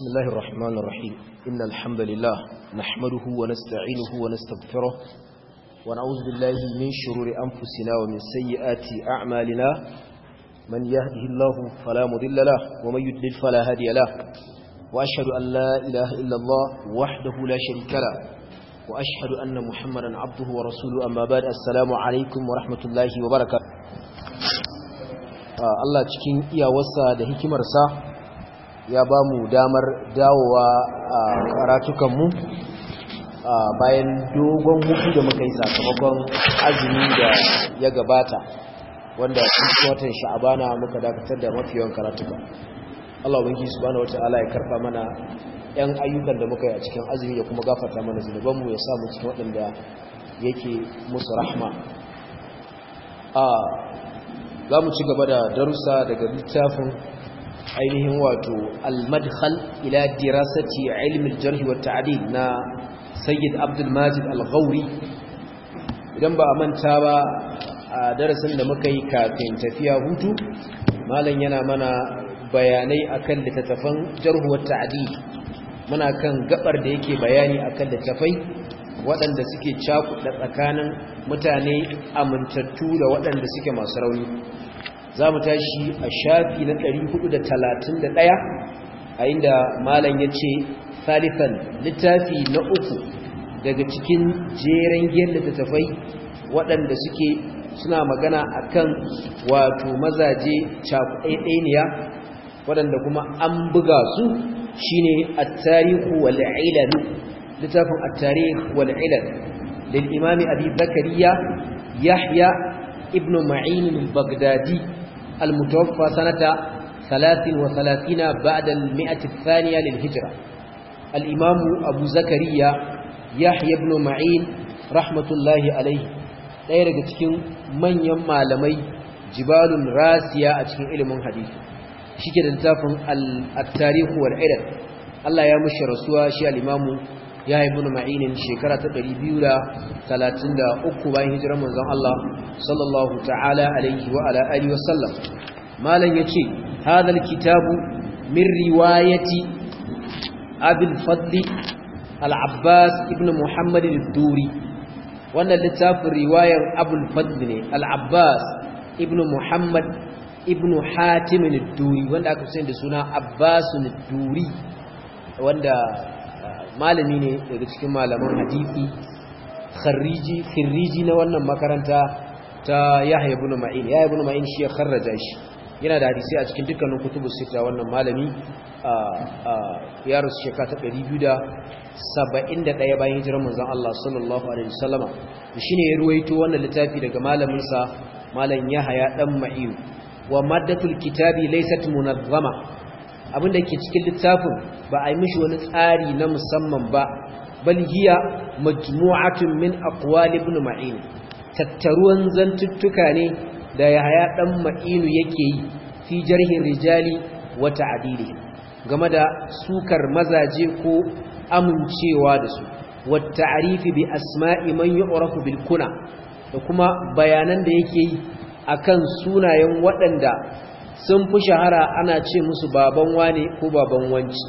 بسم الله الرحمن الرحيم إن الحمد لله نحمده ونستعينه ونستغفره ونعوذ بالله من شرور أنفسنا ومن سيئات أعمالنا من يهده الله فلا مضل له ومن يضلل فلا هادي له وأشهد أن لا إله إلا الله وحده لا شريك له وأشهد أن محمدا عبده ورسوله أما بعد السلام عليكم ورحمة الله وبركاته Allah cikin iyawarsa da hikimarsa ya ba mu damar dawowa a karatukanmu bayan dogon hutu da muka yi sakamakon azumi da ya gabata wanda cikin watan sha'abana muka dakatar da mafiyan karatuka Allah ubangi subhanahu wataala ya karfa mana yan ayyukan da muka yi a cikin azumi da kuma gafarta mana zunubanmu ya samu cikin waɗanda yake musu rahma za mu ci gaba da darussa daga littafin ainihin wato al-madkhal ila dirasati ilm al-jarh wa ta'dil na sayyid abdul majid al-ghauri idan ba a manta ba a darasin da muka yi kafin tafiya hutu malam yana mana bayanai akan littattafan jarh wa ta'dil muna kan gabar da yake bayani akan littattafai waɗanda suke cakuɗa tsakanin mutane amintattu da waɗanda suke masu rauni za mu tashi a shafi na 431 a inda malam ya ce salifan littafi na uku daga cikin jeren giyar littattafai waɗanda suke suna magana akan wato mazaje cakuɗaiɗaniya waɗanda kuma an buga su shine at-tarihu wal ilal littafin at-tarikh wal ilal lil imam abi zakariya yahya ibn ma'in al-baghdadi المتوفى سنة ثلاث وثلاثين بعد المئة الثانية للهجرة الإمام أبو زكريا يحيى بن معين رحمة الله عليه ɗaya daga cikin manyan malamai jibalun rasiya a cikin ilimin hadisi shike da littafin al-tarihu wal ilal Allah ya mushi rasuwa shi al-imamu ya ibn ma'inin shekara ta 233 bayan hijirar manzon Allah sallallahu ta'ala alaihi wa ala alihi wa sallam malan yace hadal kitabu min riwayati abul fadl al-abbas ibn muhammad al-duri wannan littafin riwayar abul fadl ne al-abbas ibn muhammad ibn hatim al-duri wanda aka sani da suna abbas al-duri wanda malami ne daga cikin malaman hadisi kharriji khirriji na wannan makaranta ta Yahya ibn Ma'in Yahya ibn Ma'in shi ya kharraja shi yana da hadisi a cikin dukkanin kutubus sita wannan malami ya rasu shekara ta 271 bayan hijirar manzon Allah sallallahu alaihi wasallama shine ya ruwaito wannan littafi daga malamin sa malam Yahya dan Ma'in wa maddatul kitabi laysat munazzama abinda ke cikin littafin ba a yi mishi wani tsari na musamman ba bal hiya majmu'atun min aqwali ibn ma'in tattaruwan zantuttuka ne da yahaya dan ma'inu yake yi fi jarhin rijali wa ta'dili game da sukar mazaje ko amincewa da su wa ta'rifi bi asma'i man yu'rafu bil kuna da kuma bayanan da yake yi akan sunayen waɗanda sun fi shahara ana ce musu baban wane ko baban wanci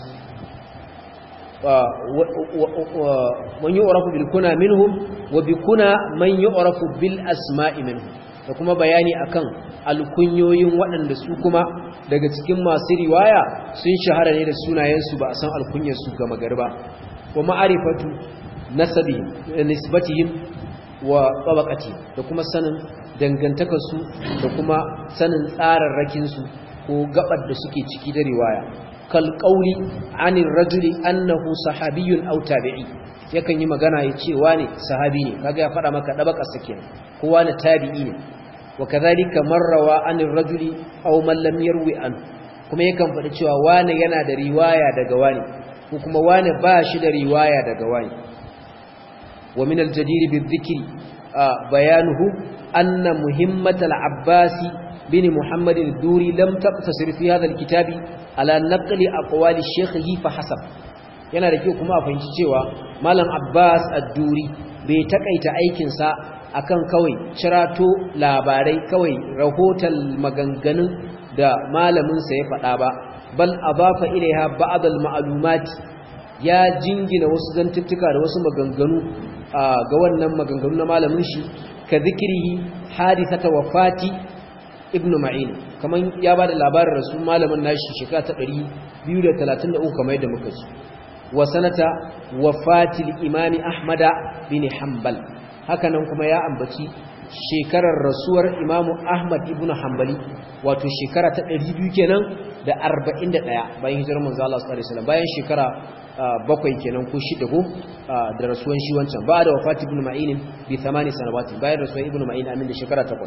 man yi orafu bil kuna minhum wa bi kuna man yi orafu bil asma'i minhum da kuma bayani akan alkunyoyin waɗanda su kuma daga cikin masu riwaya sun shahara ne da sunayensu ba a san alkunyarsu ga magarba wa ma'arifatu nasabihim nisbatihim wa tabaqatihim da kuma sanin dangantakarsu da kuma sanin tsararrakinsu ko gabar da suke ciki da riwaya kal qauli anir rajuli annahu sahabiyyun aw tabi'i yakan yi magana ya ce wane sahabi ne kaga ya fada maka dabaka sake ko wane tabi'i ne wa kadhalika marrawa anir rajuli aw man lam yarwi an kuma yakan faɗi cewa wane yana da riwaya daga wane ko kuma wane ba shi da riwaya daga wane wa min al-jadir bi-dhikri bayanuhu أن مهمة العباس بن محمد الدوري لم تقتصر في هذا الكتاب على نقل أقوال الشيخ فحسب yana da kyau kuma a fahimci cewa malam Abbas ad-Duri bai takaita aikin sa akan kawai cirato labarai kawai rahoton maganganun da malamin sa ya faɗa ba bal adafa ilaiha ba'd al-ma'lumat ya jingina wasu zantuttuka da wasu maganganu ga wannan maganganu na malamin shi ka zikrihi hadithata wafati ibnu ma'in kaman ya bada labarin rasul malamin nashi shekara ta 233 kamar yadda muka ji wa sanata wafatil imami ahmada bin hanbal hakanan kuma ya ambaci shekarar rasuwar imamu ahmad ibn hanbali wato shekara ta 200 kenan da 41 bayan hijirar manzo Allah sallallahu alaihi wasallam bayan shekara bakwai kenan ko shida ko da rasuwan shi wancan ba da wafati ibn ma'in bi 8 sanawati bayan rasuwan ibn ma'in amin da shekara 8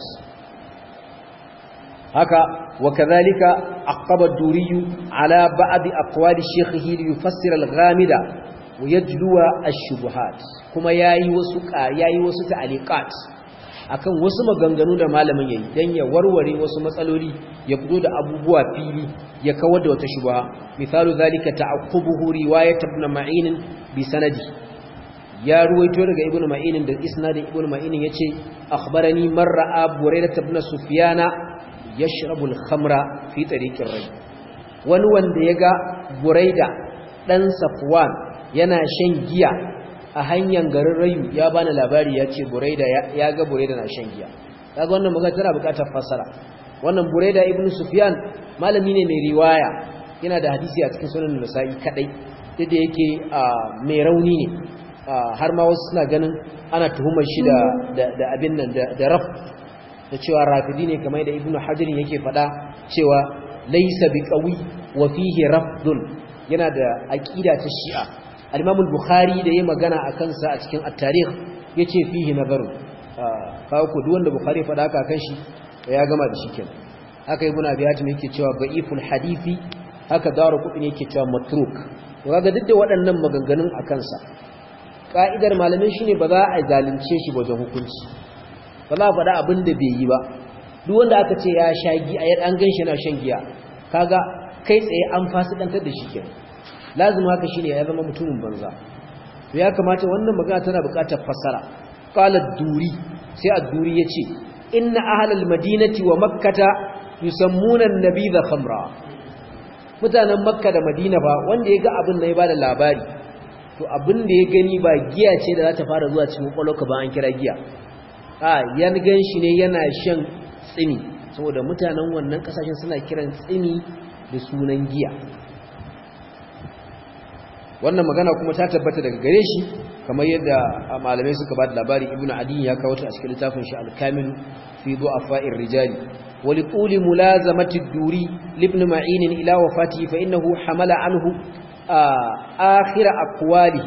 haka wa kadhalika aqaba ad-duri ala ba'd aqwali shaykhihi li yufassira al-ghamida wa yajluwa ash-shubuhat kuma yayi wasu yayi wasu ta'liqat akan wasu maganganu da malamin yayi dan ya warware wasu matsaloli ya fito da abubuwa fili ya kawar da wata shubha misalu zalika ta'aqqubuhu riwayat ibn ma'in bi sanadi ya ruwaito daga ibn ma'in da isnad ibn ma'in yace akhbarani man ra'a burayda ibn sufyana yashrabu al-khamra fi tariqir ray wani wanda yaga burayda dan safwan yana shan giya a hanyar garin rayu ya bani labari ya ce buraida ya ga buraida na shan giya kaga wannan magana tana bukatar fassara wannan buraida ibnu sufyan malami ne mai riwaya yana da hadisi a cikin sunan nasa'i kadai duk da yake mai rauni ne har ma wasu suna ganin ana tuhumar shi da da abin nan da raf da cewa rafidi ne kamar da ibnu hajar yake faɗa cewa laysa biqawi wa fihi rafdun yana da aqida ta shi'a al-Imam al-Bukhari da yayi magana akan sa a cikin at-tarikh yace fihi nazaru kawo ku duk wanda Bukhari faɗa haka kan shi ya gama da shi kenan haka ibnu Abi Hatim yake cewa da'iful hadisi haka daru kudi yake cewa matruk to kaga duk da waɗannan maganganun akan sa ka'idar malamin shine ba za a zalunce shi wajen hukunci ba za a faɗa abin da bai yi ba duk wanda aka ce ya sha giya an gan shi yana shan giya kaga kai tsaye an fasikantar da shi kenan lazim haka shine ya zama mutumin banza to ya kamata wannan magana tana buƙatar fassara qala duri sai ad-duri yace inna ahlal madinati wa makkata yusammuna an-nabidha khamra mutanen makka da madina ba wanda ya ga abin da ya bada labari to abin da ya gani ba giya ce da za ta fara zuwa cikin kwaloka ba an kira giya a yan gan shi ne yana shan tsini saboda mutanen wannan kasashen suna kiran tsini da sunan giya wannan magana kuma ta tabbata daga gare shi kamar yadda malamai suka ba da labari ibnu adi ya kawo ta a cikin littafin shi al-kamil fi du'afa'ir rijali wa li tuli mulazamati ad-duri ibn ma'in ila wafatihi fa innahu hamala anhu akhir aqwali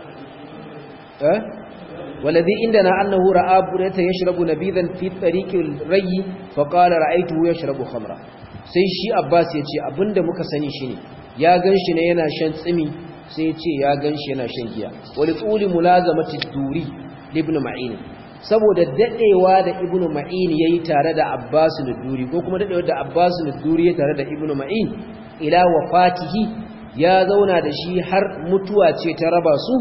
eh والذي عندنا أنه رأى بريته يشرب نبيذا في طريق الري فقال رأيته يشرب خمرا sai shi Abbas ya ce abinda muka sani shine ya ganshi ne yana shan tsimi sai ce ya ganshi yana shan giya wal tsuli mulazamati duri ibn ma'in saboda dadewa da ibn ma'in yayi tare da Abbas duri ko kuma dadewa da Abbas duri yayi tare da ibn ma'in ila wafatihi ya zauna da shi har mutuwa ce ta raba su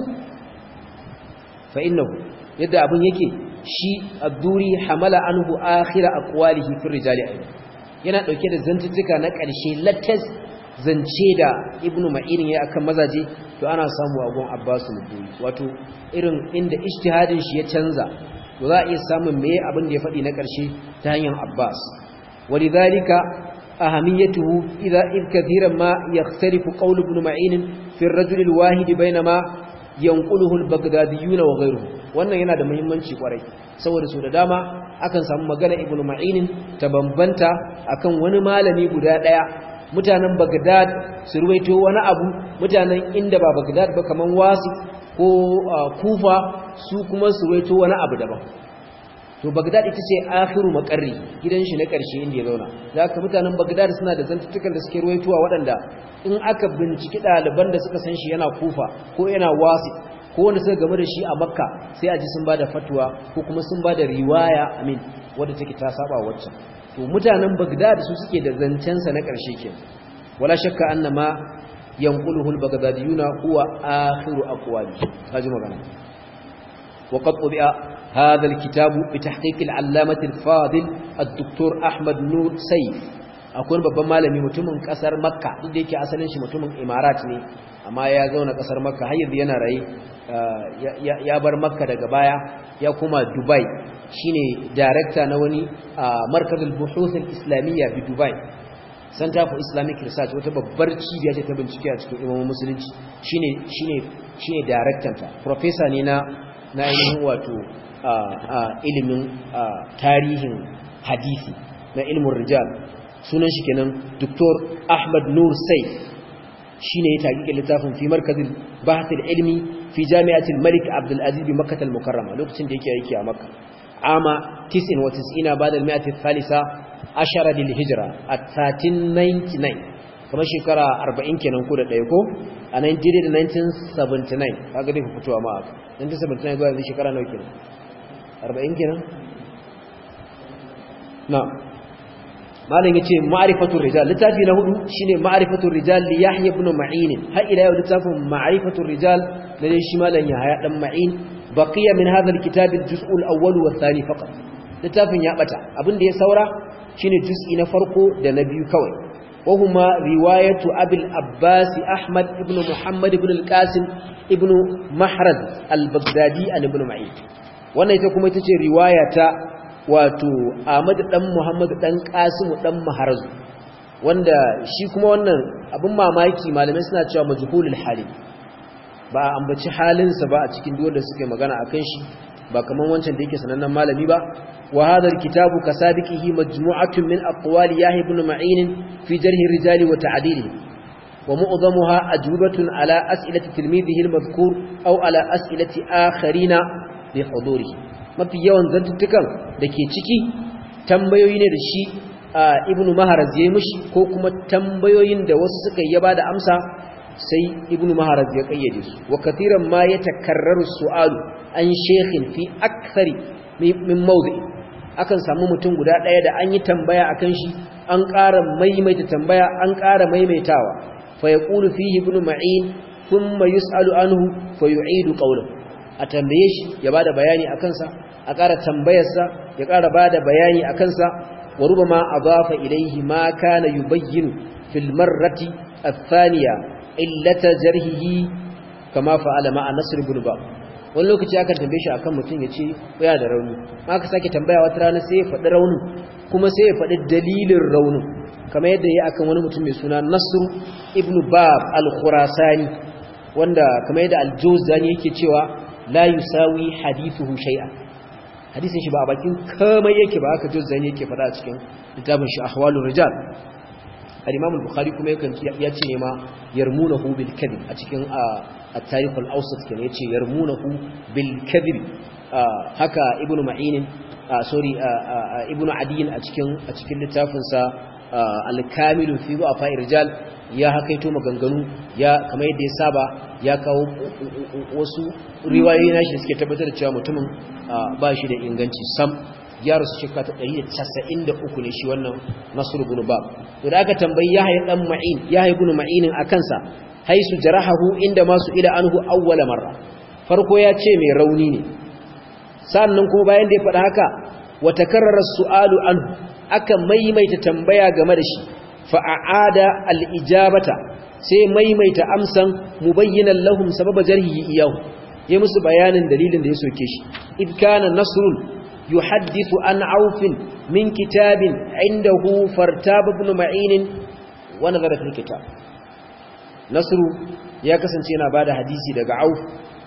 fa innahu yadda abun yake shi ad-duri hamala anhu akhir aqwalihi fi rijali ayyuh yana dauke da zantuttuka na ƙarshe latas zance da ibnu ma'irin ya akan mazaje to ana samu a gon abbasu al-duri wato irin inda ijtihadin shi ya canza to za a iya samun meye abin da ya faɗi na ƙarshe ta hanyar abbas walidhalika ahamiyatuhu idha id kathiran ma yakhtalifu qawl ibn ma'in fi ar-rajul al-wahid bainama yanquluhu al-baghdadiyun wa ghayruhu wannan yana da muhimmanci kwarai saboda su da dama akan samu magana ibn ma'in ta bambanta akan wani malami guda daya mutanen baghdad su ruwaito wani abu mutanen inda ba baghdad ba kaman wasi ko kufa su kuma su ruwaito wani abu daban to baghdad ita ce akhiru makarri gidan shi na karshe inda ya zauna zaka mutanen baghdad suna da zantutukan da suke ruwaitowa waɗanda in aka binciki ɗaliban da suka san shi yana kufa ko yana wasi ko wanda suka game da shi a makka sai a ji sun bada fatwa ko kuma sun bada riwaya amin wadda take ta saba waccan to mutanen bagdad su suke da zancen sa na karshe ke wala shakka annama yanquluhu al-baghdadiyuna huwa akhiru aqwali kaji magana wa qad tubi'a hadha al-kitab bi tahqiq al-allamah al-fadil ad-doktor ahmad nur sayf akwai babban malami mutumin kasar makka duk da yake asalin shi mutumin imarat ne amma ya zauna kasar makka har yanzu yana raye ya bar makka daga baya ya kuma dubai shine director na wani markazul buhuth islamiyya bi dubai center for islamic research wata babbar cibiya ce ta bincike a cikin imamin musulunci shine shine shine director ta professor ne na na ainihin wato ilimin tarihin hadisi na ilmin rijal sunan shi kenan Dr. Ahmad Nur Saif shine ya taƙiƙe littafin fi markazin bahatul ilmi fi jami'atul Malik Abdul Aziz bi Makkah al-Mukarrama lokacin da yake aiki a Makka ama 99 ba'da al-mi'ati thalitha ashara lil hijra at 1399 kamar shekara 40 kenan ko da ɗaya ko a 1979 kaga dai ku fitowa ma 1979 ga yanzu shekara nawa kenan 40 kenan na malam yace ma'rifatul rijal littafi na hudu shine ma'rifatul rijal li yahya ibn ma'in har ila yau littafin ma'rifatul rijal da dai shi malam yahya dan ma'in baqiya min hadha alkitab aljuz' alawwal wa athani faqat littafin ya bata abin da ya saura shine juz'i na farko da na biyu kawai وهما رواية أبي الأباس أحمد ابن محمد ابن القاسم ابن محرز البغدادي عن ابن معين وانا يتكم يتجي رواية wato Ahmad dan Muhammad dan Qasim dan Maharz wanda shi kuma wannan abin mamaki malamai suna cewa majhulul hali ba a ambaci halinsa ba a cikin dole suke magana akan shi ba kaman wancan da yake sanannen malami ba wa hadha alkitabu kasabiqihi majmu'atun min aqwali yahya ibn ma'in fi jarh ar-rijal wa ta'dilihi wa mu'dhamuha ajwibatun ala as'ilati tilmidihi al-madhkur aw ala as'ilati akharina bi hudurihi mafi yawan zantuttukan da ke ciki tambayoyi ne da shi ibnu maharaz ya yi mushi ko kuma tambayoyin da wasu suka yi ba da amsa sai ibnu maharaz ya kayyade su wa kathiran ma ya takarraru su'alu an shekhin fi akthari min mawdi akan samu mutum guda ɗaya da an yi tambaya akan shi an ƙara maimaita tambaya an ƙara maimaitawa fa yaqulu fihi ibnu ma'in thumma yus'alu anhu fa yu'idu qawlahu a tambaye shi ya bada bayani a kansa a ƙara tambayarsa ya ƙara bada bayani a kansa wa rubama adafa ilaihi ma kana yubayyinu fil marrati athaniya illata jarhihi kama fa'ala ma'a nasr ibn bab wani lokaci aka tambaye shi akan mutum ya ce ya da rauni aka sake tambaya wata rana sai ya faɗi raunin kuma sai ya faɗi dalilin raunin kamar yadda ya akan wani mutum mai suna nasr ibn bab al-khurasani wanda kamar yadda al-jawzani yake cewa la yusawi hadithuhu shay'a hadisin shi ba a bakin kamar yake ba aka juzzani yake fada a cikin littafin shi ahwalur rijal al-imam al-bukhari kuma yakan ya ce ne ma yarmunahu bil kadhib a cikin at-tarikh al-awsat kenan yace yarmunahu bil kadhib haka ibnu ma'in sorry ibnu adiyin a cikin a cikin littafin sa al-kamil fi du'afa rijal ya hakaito maganganu ya kamar yadda ya saba ya kawo wasu riwayoyi na shi suke tabbatar da cewa mutumin ba shi da inganci sam ya rasu shekara ta 193 ne shi wannan nasr ibn bab to da aka tambayi yahya dan ma'in yahya ibn ma'inin akan sa haisu jarahahu inda masu ila anhu awwala marra farko ya ce mai rauni ne sannan kuma bayan da ya faɗa haka wa takarrara su'alu anhu aka maimaita tambaya game da shi fa'ada al'ijabata sai maimaita amsan mubayyinan lahum sababa jarhi iyahu ya musu bayanin dalilin da ya soke shi idkana nasrun yuhaddithu an aufin min kitabin indahu fartab ibn ma'in wa nazara fil kitab nasru ya kasance yana bada hadisi daga auf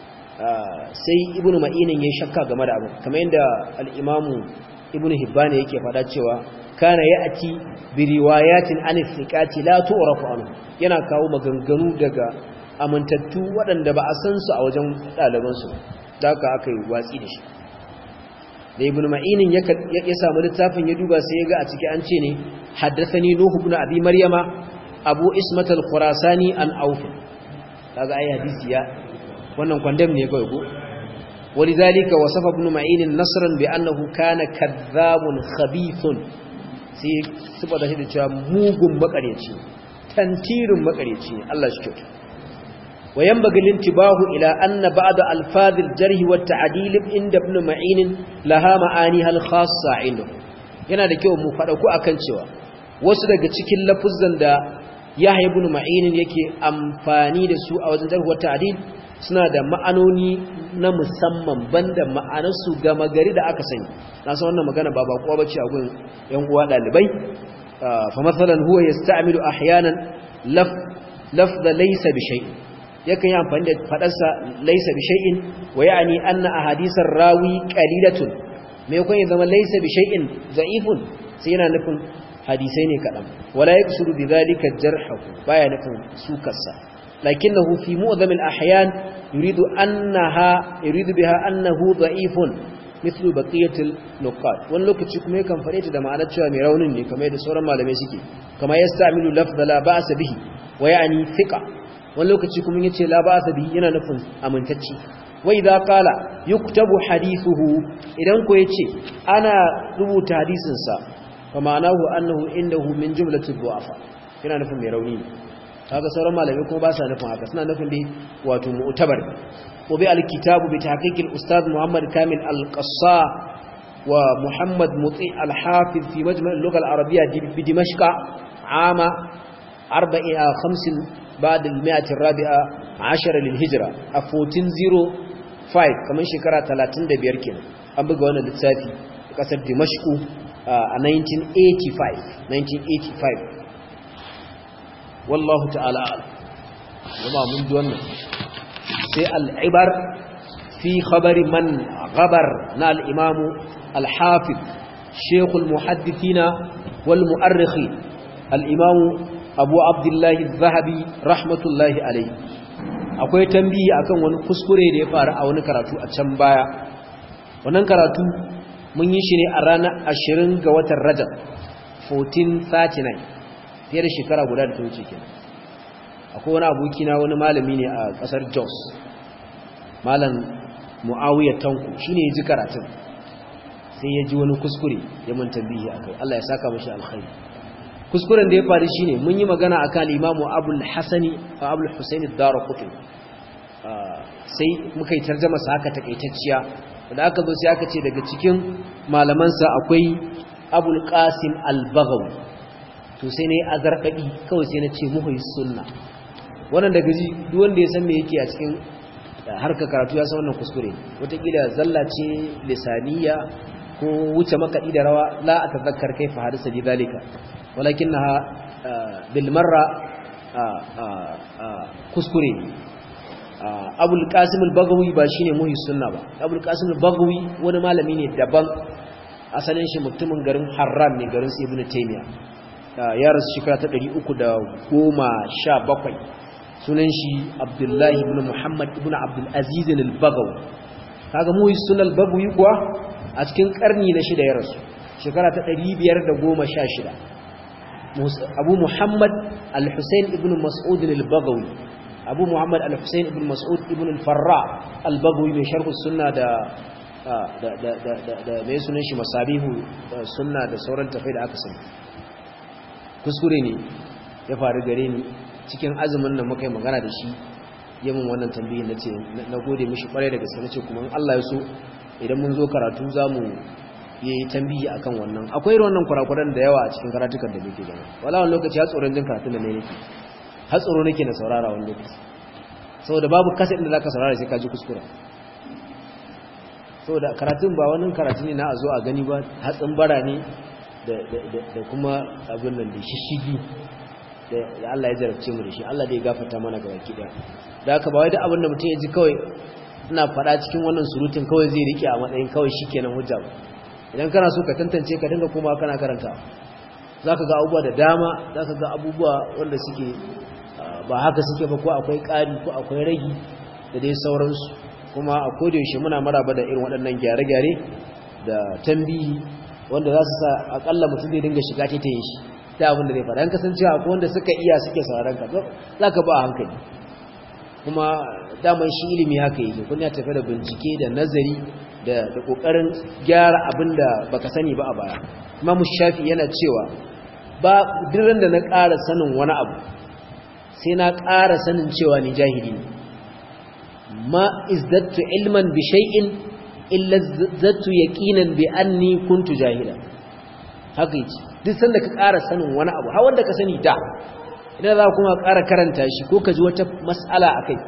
sai ibn ma'in ya shakka game da abu kamar yadda al-imamu ibn hibban yake faɗa cewa kana ya'ti bi riwayatin an thiqati la tu'rafu anhu yana kawo maganganu daga amintattu waɗanda ba a san su a wajen ɗaliban su haka aka yi watsi da shi da ibn ma'inin ya ya samu littafin ya duba sai ya ga a ciki an ce ne haddathani nuh ibn abi maryama abu ismat al-khurasani an auf kaga ai hadisi ya wannan kwandam ne kawai ko ولذلك وصف ابن معين نصرا بأنه كان كذاب خبيث sai suba da shi da cewa mugun makareci tantirin makareci Allah shi kyauta wayan bagilin tibahu ila anna ba'da alfazil jarhi wa ta'dil inda ibn ma'in laha ma'ani hal khassa inda yana da kyau mu fada ku akan cewa wasu daga cikin lafuzan da Yahya ibn Ma'in yake amfani da su a wajen jarh wa ta'dil suna da ma'anoni na musamman banda ma'anarsu gama gari da aka sani na san wannan magana ba bakuwa bace a gun yan uwa dalibai fa masalan huwa yasta'milu ahyanan laf lafza laysa bi shay'in yakan yi amfani da fadarsa laysa bi shay'in wa ya'ni anna ahadithar rawi qalilatun me kun zama laysa bi shay'in da'ifun sai yana nufin hadisai ne kadan wala yaksudu bi dhalika jarhahu baya nufin sukarsa لكنه في معظم الأحيان يريد أنها يريد بها أنه ضعيف مثل بقية النقاط wani lokaci kuma yakan fare ta da ma'anar cewa mai raunin ne kamar yadda sauran malamai suke kama yasta'milu lafza la ba'sa bihi wa ya'ni thiqa wani lokaci kuma yace la ba'sa bihi yana nufin amintacci wa idza qala yuktabu hadithuhu idan ko yace ana rubuta hadisin sa fa ma'anahu annahu indahu min jumlati du'afa yana nufin mai rauni ne kaga sauran malamai kuma ba sa nufin haka suna nufin dai wato mu'tabar wa bi al-kitabu bi tahqiq al-ustad Muhammad Kamil al-Qassa wa Muhammad Muti al-Hafiz fi majma' al-lugha al-arabiyya bi Dimashq ama 45 بعد المئة الرابعة عشر للهجرة a 1405 kamar shekara 35 kenan an buga wannan littafi kasar Dimashq a 1985 1985 wallahu ta'ala jama'a mun ji wannan sai al'ibar fi khabari man gabar na al'imamu al-hafiz shekul muhaddithina wal mu'arrikhi al'imamu abu abdullahi zahabi rahmatullahi alai akwai tambihi akan wani kuskure da ya faru a wani karatu a can baya wannan karatu mun yi shi ne a ranar 20 ga watan rajab 1439 fiye da shekara guda da ta wuce kenan akwai wani abokina wani malami ne a kasar jos malam mu'awiyar tanku shi ne ya ji karatun sai ya ji wani kuskure ya mun tambihi a kai allah ya saka mashi alkhairi kuskuren da ya faru shi ne mun yi magana a kan imamu abul hasani a abul husaini dara kutu sai muka yi tarjama sa haka takaitacciya da aka zo sai aka ce daga cikin malamansa akwai abul qasim al-baghawi to sai ne azarkadi kawai sai na ce muhyi sunna wannan daga ji duk wanda ya san me yake a cikin harka karatu ya san wannan kuskure wataƙila zalla ce lisaniya ko wuce makaɗi da rawa la a tazakkar kai fa hadisa li zalika walakinnaha bil marra kuskure ne abul qasim al-bagawi ba shine muhyi sunna ba abul qasim al-bagawi wani malami ne daban asalin shi mutumin garin harran ne garin ibnu taymiya ya rasu shekara ta 317 sunan shi abdullahi ibn muhammad ibn abdul aziz al-bagawi kaga muhyi sunna al-bagawi kuwa a cikin karni na shida ya rasu shekara ta 516 abu muhammad al-husayn ibn mas'ud al-bagawi abu muhammad al-husayn ibn mas'ud ibn al-farra al-bagawi mai sharh sunna da da da da da mai sunan shi masabihu sunna da sauran tafai da aka sani kuskure ne ya faru gare ni cikin azumin nan muka yi magana da shi yamin wannan tambayin nace na gode mishi kwarai da gaske nace kuma Allah ya so idan mun zo karatu zamu yi tambayi akan wannan akwai irin wannan kurakuran da yawa a cikin karatukan da muke gani wala wani lokaci har tsoron jin karatun da ne nake har tsoro nake na saurara wani lokaci saboda babu kasa inda zaka saurara sai ka ji kuskura saboda karatun ba wani karatu ne na a zo a gani ba hatsin bara ne da kuma abin nan da shishigi da Allah ya jarabce mu da shi Allah da ya gafarta mana ga baki daya da haka ba wai da abin da mutum ya ji kawai ina faɗa cikin wannan surutun kawai zai rike a matsayin kawai shikenan hujja ba idan kana so ka tantance ka dinga kuma kana karanta zaka ga abubuwa da dama zaka ga abubuwa wanda suke ba haka suke ba ko akwai ƙari ko akwai ragi da dai sauransu kuma a yaushe muna maraba da irin waɗannan gyare-gyare da tambihi wanda za su sa akalla mutum zai dinga shiga ta yin shi ta abin da zai faɗa yan kasancewa akwai wanda suka iya suke sauran ka za ka ba a hankali kuma daman shi ilimi haka yake kun ya tafi da bincike da nazari da ƙoƙarin gyara abin da baka sani ba a baya imamu shafi yana cewa ba diran da na ƙara sanin wani abu sai na ƙara sanin cewa ni jahili ne ma izdattu ilman bi shay'in illa zattu yaqinan bi anni kuntu jahila haka yace duk sanda ka ƙara sanin wani abu har wanda ka sani da idan za kuma ƙara karanta shi ko ka ji wata mas'ala akai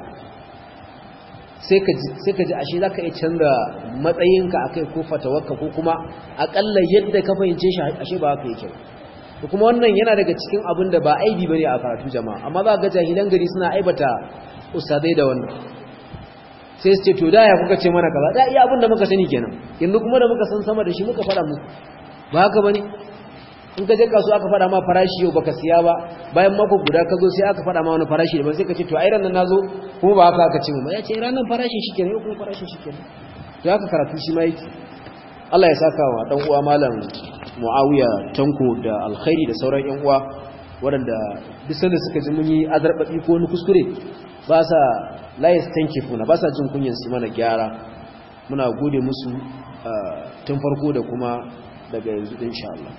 sai ka ji ashe za ka iya canza matsayinka a kai ko fatawarka ko kuma aƙalla yadda ka fahimce shi ashe ba haka yake da kuma wannan yana daga cikin abin da ba aibi ba ne a karatu jama'a amma za ga jahilan gari suna aibata ustadai da wannan sai su ce to da ya kuka ce mana kaza da iya abin da muka sani kenan yanzu kuma da muka san sama da shi muka faɗa musu ba haka ba ne in ka je kasuwa aka faɗa ma farashi yau baka siya ba bayan mako guda ka zo sai aka faɗa ma wani farashi da sai ka ce to ai ranar nazo kuma ba haka aka ce mu ba ya ce ranar farashin shi kenan yau kuma farashin shi kenan to haka karatu shi ma yake Allah ya saka wa dan uwa malam Muawiya Tanko da alkhairi da sauran yan uwa waɗanda duk sanda suka ji mun yi azarbabi ko wani kuskure ba sa la yastankifuna ba sa jin kunyan su mana gyara muna gode musu tun farko da kuma daga yanzu insha Allah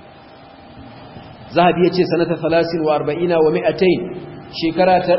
zahabi ya ce sanata 30 wa 40 wa 200 shekara ta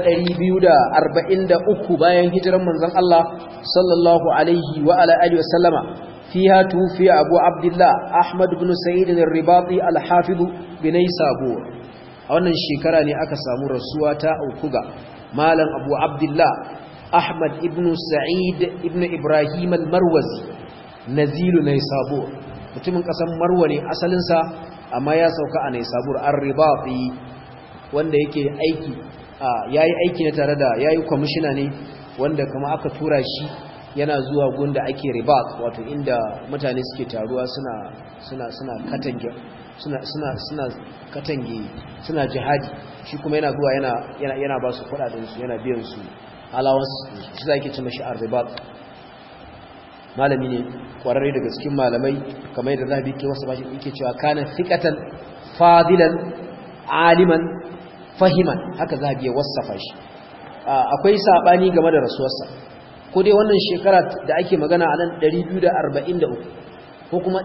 243 bayan hijiran manzon Allah sallallahu alaihi wa ala alihi wa sallama fiha tufi abu abdullah ahmad ibn sa'id al-ribati al-hafiz bin sabur a wannan shekara ne aka samu rasuwa ta aukuga malam abu abdullah ahmad ibn sa'id ibn ibrahim al-marwazi nazilu naysabur mutumin kasan marwa ne asalinsa amma ya sauka a naisabur an ribafi wanda yake aiki ya yi aiki na tare da ya yi kwamishina ne wanda kama aka tura shi yana zuwa gunda ake ribat wato inda mutane suke taruwa suna suna suna katange suna suna suna katange suna jihadi shi kuma yana zuwa yana yana yana ba su kudaden su yana biyan su allowance shi zai ke ce mashi ar-ribat malami ne kwararre daga cikin malamai kamar yadda zahabi ke wasu bashi yake cewa kana thiqatan fadilan aliman fahiman haka zahabi ya wasafa shi akwai sabani game da rasuwarsa ko dai wannan shekara da ake magana a nan 243 ko kuma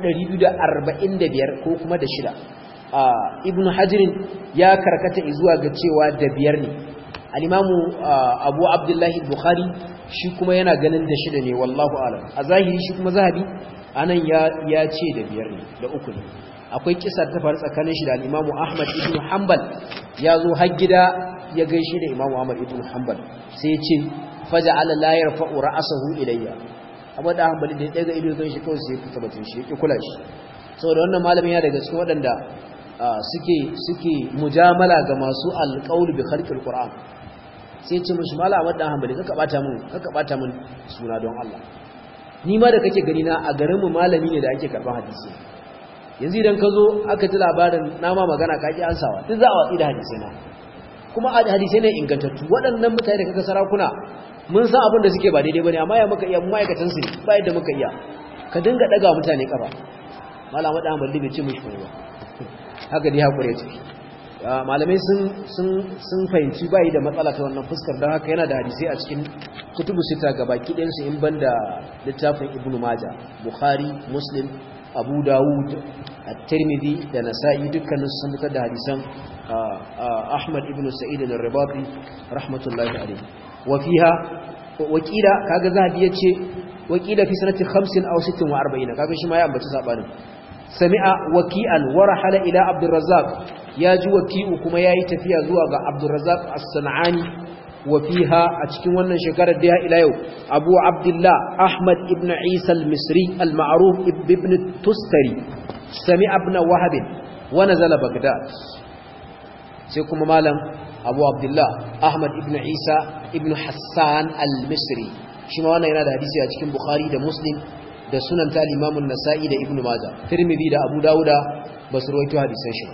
245 ko kuma da shida ibnu hajirin ya karkata zuwa ga cewa da biyar ne al-imamu abu abdullahi bukhari shi kuma yana ganin da shida ne wallahu alam a zahiri shi kuma zahabi anan ya ya ce da biyar ne da uku ne akwai kisa ta faru tsakanin shi da al-imamu ahmad ibn hanbal ya zo har gida ya gaishe da imamu ahmad ibn hanbal sai ya ce faja'ala la yarfa'u ra'sahu ilayya abu da hanbali da ya daga ido zai shi kawai sai ya fita batun shi yake kula shi saboda wannan malamin ya daga cikin waɗanda suke suke mujamala ga masu alqaul bi khalqil qur'an sai ce mishi mala wadda hanbali kaka bata mun kaka bata mun suna don Allah ni ma da kake gani na a garin mu malami ne da ake karban hadisi yanzu idan ka zo aka ji labarin nama magana ka ki ansawa duk za a watsi da hadisi na kuma hadisai ne ingantattu waɗannan mutane da kaga sarakuna mun san abin da suke ba daidai bane amma ya muka iya ma'aikatan su ba yadda muka iya ka dinga daga mutane kafa malam wadda hanbali bai ce mishi ba haka dai hakuri ya tafi malamai sun fahimci bayi da matsala ta wannan fuskar don haka yana da hadisai a cikin kutubu sita ga baki ɗinsu in ban da littafin ibn maja bukhari muslim abu dawud at-tirmidhi da nasa'i dukkanin sun fitar da hadisan ahmad ibn sa'id al-ribati rahmatullahi alayhi wa fiha wakila kaga zahabi yace wakila fi sanati 50 aw 46 kaga shi ma ya ambaci sabanin sami'a waki'an wa rahala ila abdurrazzaq ya ji waki'u kuma yayi tafiya zuwa ga abdurrazzaq as-sanani wa fiha a cikin wannan shekarar da ya ila yau abu abdullah ahmad ibn isa al-misri al-ma'ruf ibn tustari sami'a ibn wahab wa nazala baghdad sai kuma malam abu abdullah ahmad ibn isa ibn hassan al-misri shi ma wannan yana da hadisi a cikin bukhari da muslim da sunan ta limamun nasa'i da ibnu maja tirmidhi da abu dawuda ba su rawaito hadisan shi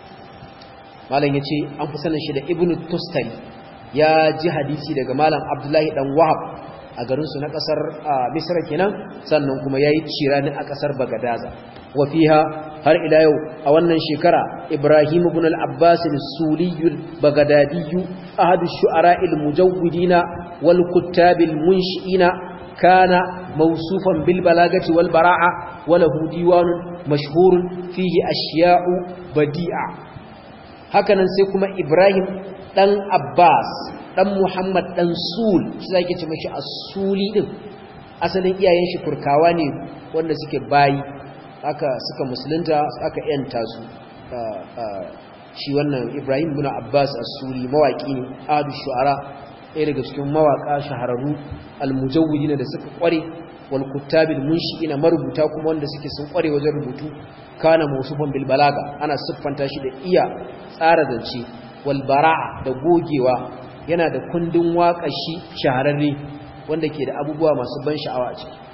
malam yace an fi sanin shi da ibnu tustari ya ji hadisi daga malam abdullahi dan wahab a garin su na kasar misra kenan sannan kuma yayi cirani a kasar bagadaza wa fiha har ila yau a wannan shekara ibrahim ibn al-abbas al-suli al-baghdadi ahadu shu'ara al-mujawwidina wal kuttab al-munshiina kana موصوفا بالبلاغة والبراعة وله ديوان مشهور فيه أشياء بديعة هكذا نسيكم إبراهيم دان عباس دان محمد دان سول shi zai ce mashi asuli din asalin iyayen shi kurkawa ne wanda suke bayi aka suka musulunta aka yanta su shi wannan Ibrahim ibn Abbas as-Suri mawaki ne adu shu'ara ɗaya daga cikin mawaka shahararru al-mujawwidin da suka kware wal kuttabil munshi'ina marubuta kuma wanda suke sun kware wajen rubutu kana mawsufan bil balaga ana siffanta shi da iya tsara zance wal bara'a da gogewa yana da kundin waƙar shi shahararre wanda ke da abubuwa masu ban sha'awa a ciki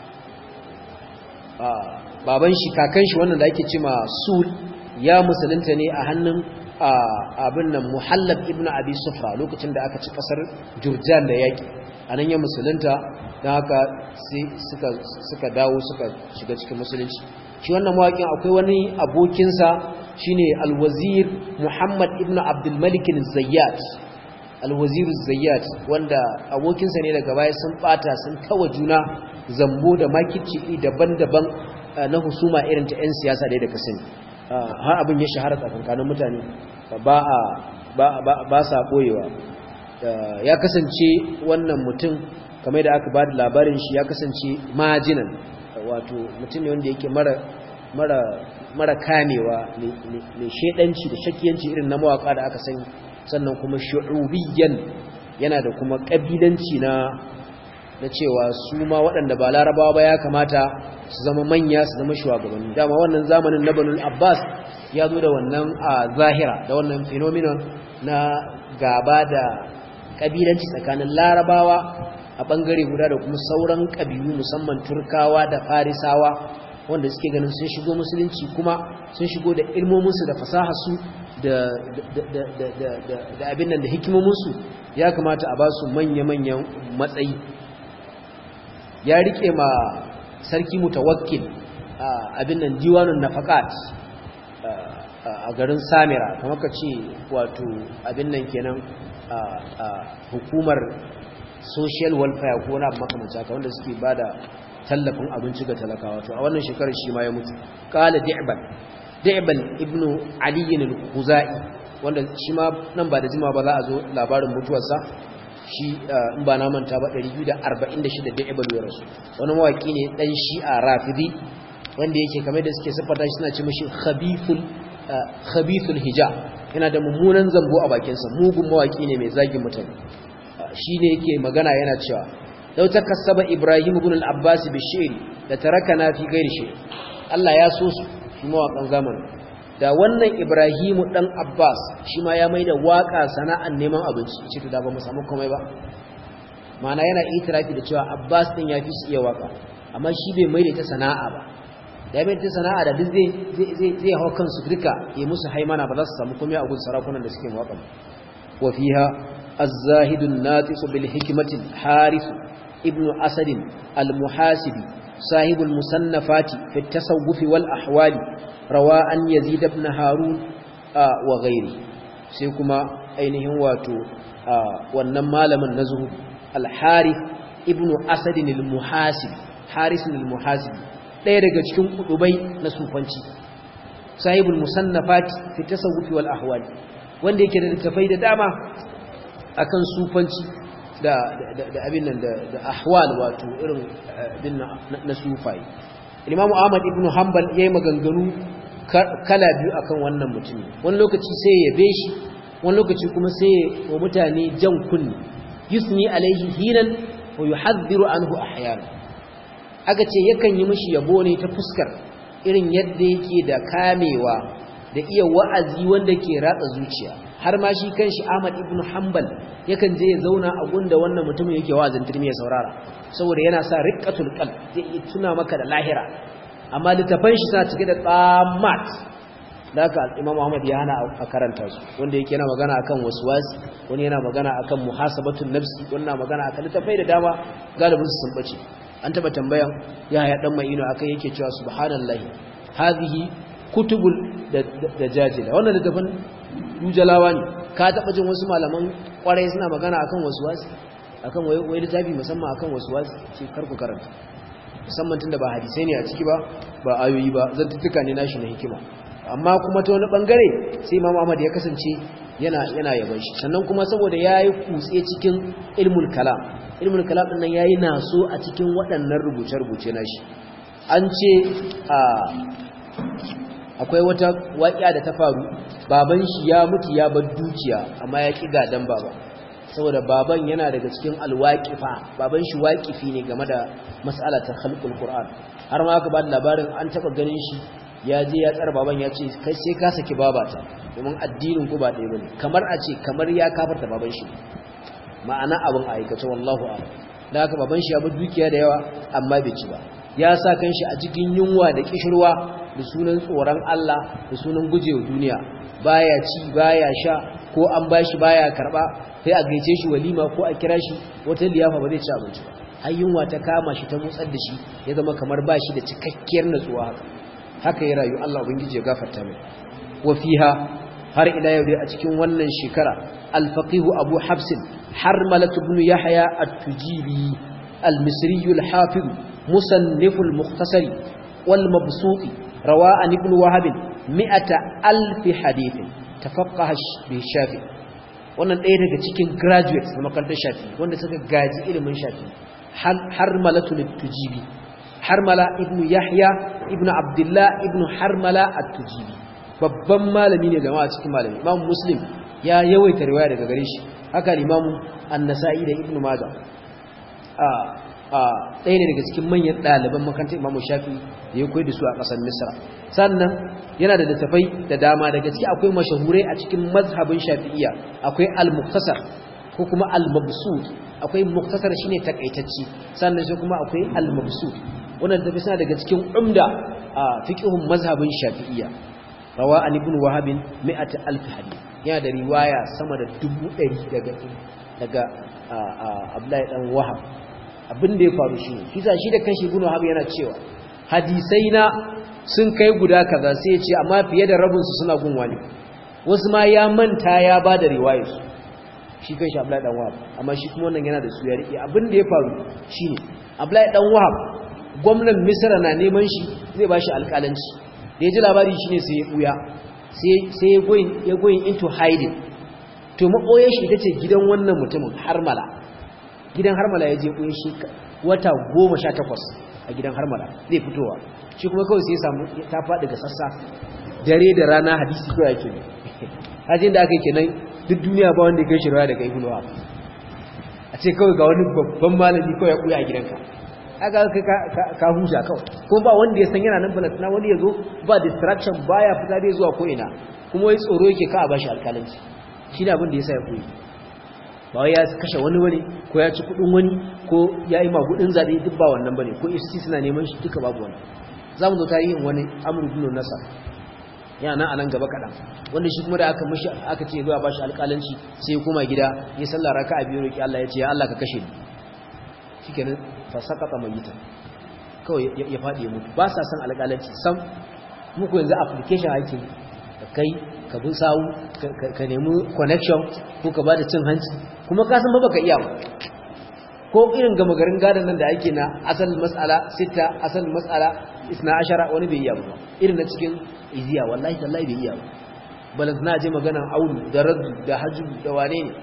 baban shi kakan shi wannan da ake cima sul ya musulunta ne a hannun abin nan muhallab ibn abi sufra lokacin da aka ci kasar jurjan da yaki anan ya musulunta don haka sai suka dawo suka shiga cikin musulunci shi wannan mawaƙin akwai wani abokinsa shine alwazir muhammad ibn abdulmalik zayyat alwazir zayyat wanda abokinsa ne daga baya sun bata sun kawa juna zambo da makici daban-daban na husuma irin ta 'yan siyasa da da kasani har abin ya shahara tsakankanin mutane ba sa ɓoyewa ya kasance wannan mutum kamar da aka ba da labarin shi ya kasance majinan wato mutum ne wanda yake mara kamewa mai shaidanci da shakiyanci irin na mawaka da aka sani sannan kuma shu'ubiyyan yana da kuma ƙabilanci na na cewa su ma waɗanda ba larabawa ba ya kamata su zama manya su zama shugabanni dama wannan zamanin na banul abbas ya zo da wannan a zahira da wannan phenomenon na gaba da ƙabilanci tsakanin larabawa a ɓangare guda da kuma sauran ƙabilu musamman turkawa da farisawa wanda suke ganin sun shigo musulunci kuma sun shigo da ilmominsu da fasaharsu da abin nan da hikimominsu ya kamata a ba su manya-manyan matsayi ya rike ma sarki mutawakkil abin nan diwanun nafakat a garin samira kamar ka ce wato abin nan kenan hukumar social welfare ko na makamanta ka wanda suke bada tallafin abinci ga talakawa to a wannan shekarar shi ma ya mutu qala di'ban di'ban ibnu ali al-khuzai wanda shi ma nan ba da jima ba za a zo labarin mutuwarsa shi in ba na manta ba 246 di'ban ya rasu wani mawaki ne dan shi'a rafidi wanda yake kamar da suke siffata shi suna ce mishi khabithul khabithul hijab yana da mummunan zambo a bakinsa mugun mawaki ne mai zagin mutane shine yake magana yana cewa law takassaba ibrahim ibn al-abbas bi shi'r da tarakana fi ghairi shay Allah ya so su shi mawakan zamanin da wannan ibrahimu dan abbas shi ma ya maida waka sana'an neman abinci ce to da ba mu samu komai ba mana yana itirafi da cewa abbas din ya fi su iya waka amma shi bai maida ta sana'a ba da mai ta sana'a da duk zai zai hau kansu duka ya musu haimana ba za su samu komai a gun sarakunan da suke waka wa fiha الزاهد الناطق بالحكمة الحارث ابن أسد المحاسب صاحب المصنفات في التصوف والأحوال روى أن يزيد بن هارون آه وغيره سيكما أينهم واتو آه والنما لمن نزه الحارث ابن أسد المحاسب حارث المحاسب ɗaya daga cikin kudubai na sufanci sahibul musannafat fi tasawufi wal ahwal wanda yake da littafai da dama akan sufanci da da abin nan da ahwal wato irin din na sufai Imam Ahmad ibn Hanbal yayi maganganu kala biyu akan wannan mutumi wani lokaci sai ya yabe shi wani lokaci kuma sai wa mutane jan kunni yusni alaihi hinan wa yuhadhdhiru anhu ahyana aka ce yakan yi mishi yabo ne ta fuskar irin yadda yake da kamewa da iya wa'azi wanda ke ratsa zuciya har ma shi kanshi Ahmad ibn Hanbal yakan je ya zauna a gunda wannan mutumin yake wa'azin turmi ya saurara saboda yana sa riqqatul qalb zai iya tuna maka da lahira amma littafan shi suna cike da tsamat da haka Imam Ahmad ya hana a karanta su wanda yake yana magana akan waswasi wani yana magana akan muhasabatun nafsi wannan magana akan littafai da dama galibin su sun bace an taba tambayan yaya dan mai ino akai yake cewa subhanallahi hadhihi kutubul da jajila wannan littafin dujalawa ne ka taɓa jin wasu malaman ƙwarai suna magana akan wasu wasu akan wai littafi musamman akan wasu wasu ce karku karanta musamman tun da ba hadisai ne a ciki ba ba ayoyi ba zantuttuka ne nashi na hikima amma kuma ta wani bangare sai imam ahmad ya kasance yana yana yaban shi sannan kuma saboda yayi kutse cikin ilmul kalam ilmul kalam din nan yayi naso a cikin waɗannan rubuce-rubuce nashi an ce a akwai wata waƙiya da ta faru baban shi ya mutu ya bar dukiya amma ya ƙi gadan baba saboda baban yana daga cikin alwaƙifa baban shi waƙifi ne game da mas'ala ta khalqul qur'an har ma aka ba da labarin an taba ganin shi ya je ya tsara baban ya ce kai sai ka saki babata domin addinin ku ba ɗaya bane kamar a ce kamar ya kafarta baban shi ma'ana abin aikace wallahu a'lam da haka baban shi ya bar dukiya da yawa amma bai ci ba ya sa kanshi a cikin yunwa da kishirwa da sunan tsoron Allah da sunan gujewa duniya baya ci baya sha ko an bashi baya karba sai a gaice shi walima ko a kira shi wata liyafa ba zai ci abinci ba har yunwa ta kama shi ta motsar da shi ya zama kamar bashi da cikakkiyar natsuwa haka haka ya rayu Allah ubangiji ya gafarta mai wa fiha har ila yau dai a cikin wannan shekara al-faqih Abu Habs Harmalah ibn Yahya at-Tujibi al-Misri al-Hafiz musannif al-Mukhtasar wal Mabsut rawa an ibn Wahab 100000 hadith tafaqqaha bi Shafi wannan ɗaya daga cikin graduates na makarantar Shafi wanda suka gaji ilimin Shafi Harmalah at-Tujibi Harmala ibn Yahya ibn Abdullah ibn Harmala at-Tujibi babban malami ne jama'a cikin malami Imam Muslim ya yawaita riwaya daga gare shi haka Imam An-Nasa'i da Ibn Majah a a ɗaya ne daga cikin manyan ɗaliban makarantar Imam Shafi da ya koyi da su a ƙasar Misra sannan yana da littafai da dama daga ciki akwai mashahurai a cikin mazhabin Shafi'iyya akwai Al-Mukhtasar ko kuma Al-Mabsut akwai Mukhtasar shine takaitacci sannan sai kuma akwai Al-Mabsut wannan tafi suna daga cikin umda a fiqhun mazhabin Shafi'iyya rawa an ibn Wahab 100000 hadith yana da riwaya sama da 100 daga daga Abdullahi dan Wahab abin da ya faru shi ne kisa shi da kanshi ibn Wahab yana cewa hadisai na sun kai guda kaza sai ya ce amma fiye da rabin su suna gun wani wasu ma ya manta ya bada riwayar su shi kanshi Abdullahi dan Wahab amma shi kuma wannan yana da su ya rike abin da ya faru shine Abdullahi dan Wahab gwamnan Misra na neman shi zai bashi alƙalanci da ya ji labari shine sai ya buya sai ya going ya going into hiding to maboyen shi ita ce gidan wannan mutumin Harmala gidan Harmala ya je buye shi wata 18 a gidan Harmala zai fitowa shi kuma kawai sai ya samu ta faɗi ga sassa dare da rana hadisi kawai yake ne hajin da aka yi kenan duk duniya ba wanda ya kai shi rawa daga Ibn Wahab a ce kawai ga wani babban malami kawai ya buya a gidanka aka ka huja kawai ko ba wanda ya san yana nan balantana wani ya zo ba distraction baya fita dai zuwa ko ina kuma wai tsoro yake ka a bashi alƙalanci shi ne abin da ya sa ya koyi ba wai ya kashe wani wani ko ya ci kuɗin wani ko ya yi magudin zaɓe duk ba wannan bane ko ifc suna neman shi duka babu wani za mu zo tarihin wani amur bin nasa yana nan a nan gaba kaɗan wanda shi kuma da aka mashi aka ce zuwa bashi alƙalanci sai ya koma gida ya sallah raka a biyu roƙi Allah ya ce ya Allah ka kashe ni shikenan fa sakata mayitan kawai ya faɗi ya mutu ba sa san alƙalanci sam muku yanzu application ake ka kai ka bi sawu ka nemi connection ko ka bada cin hanci kuma ka san ba baka iya ba ko irin gama garin gadon nan da ake na asal mas'ala sita asal mas'ala isna ashara wani bai iya ba irin na cikin iziya wallahi tallahi bai iya ba balanta na je maganan aulu da raddu da hajju da wane ne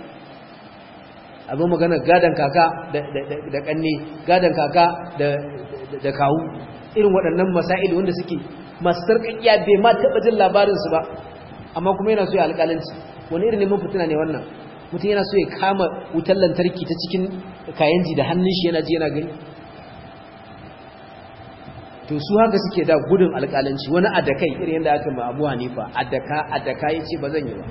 a zo magana gadon kaka da kanne gadon kaka da kawu irin waɗannan masa'il wanda suke masu sarƙaƙiya bai ma taɓa jin labarinsu ba amma kuma yana so ya alƙalanci wani irin neman fitina ne wannan mutum yana so ya kama wutar lantarki ta cikin kayanji da hannun shi yana ji yana gani to su haka suke da gudun alƙalanci wani adakai irin yadda aka ma abu hanifa adaka adaka ya ce ba zan yi ba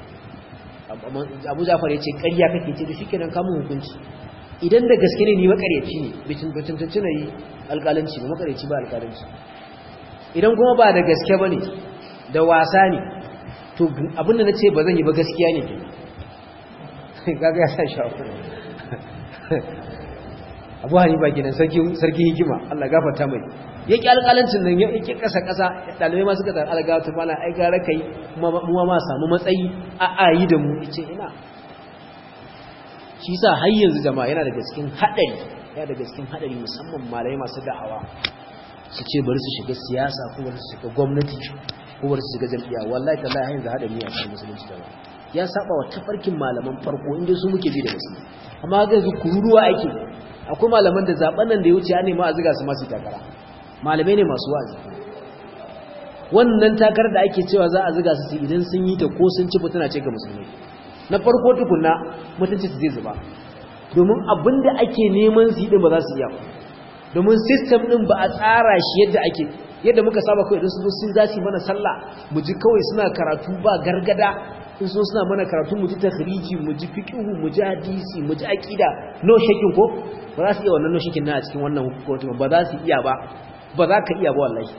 abu zafar ya ce ƙarya kake ce da shi kenan kamun hukunci idan da gaske ne ni makaryaci ne bitin bitin na yi alƙalanci ba makaryaci ba alƙalanci idan kuma ba da gaske ba ne da wasa ne to abinda na ce ba zan yi ba gaskiya ne gaga ya sa shafu abu hani ba gidan sarki hikima Allah gafarta mai ya ƙi alƙalancin nan ya ƙi ƙasa-ƙasa ɗalibai masu ƙasa algawata mana ai gara kai muwa ma samu matsayi a ayi da mu ce ina shi sa har yanzu jama'a yana daga cikin haɗari yana daga cikin haɗari musamman malai masu da'awa su ce bari su shiga siyasa ko bari su shiga gwamnati ko bari su shiga jam'iyya wallahi tallahi har yanzu haɗari ne a cikin musulunci jama'a ya saba wa tafarkin malaman farko inda su muke bi da musulmi amma ga yanzu kururuwa ake akwai malaman da zaben nan da ya wuce ya nema a ziga su masu takara malamai ne masu wazi wannan takarar da ake cewa za a ziga su idan sun yi ta ko sun ci fitina ce ga musulmi na farko tukunna mutunci su zai zuba domin abinda ake neman su yi din ba za su iya domin system din ba a tsara shi yadda ake yadda muka saba kawai idan su zo sun zaci mana sallah mu ji kawai suna karatu ba gargada in so suna mana karatu mu ji takhriji mu ji fiqhu mu ji hadisi mu ji aqida no shakin ko ba za su iya wannan no shakin na a cikin wannan hukumar ba za su iya ba ba za ka iya ba wallahi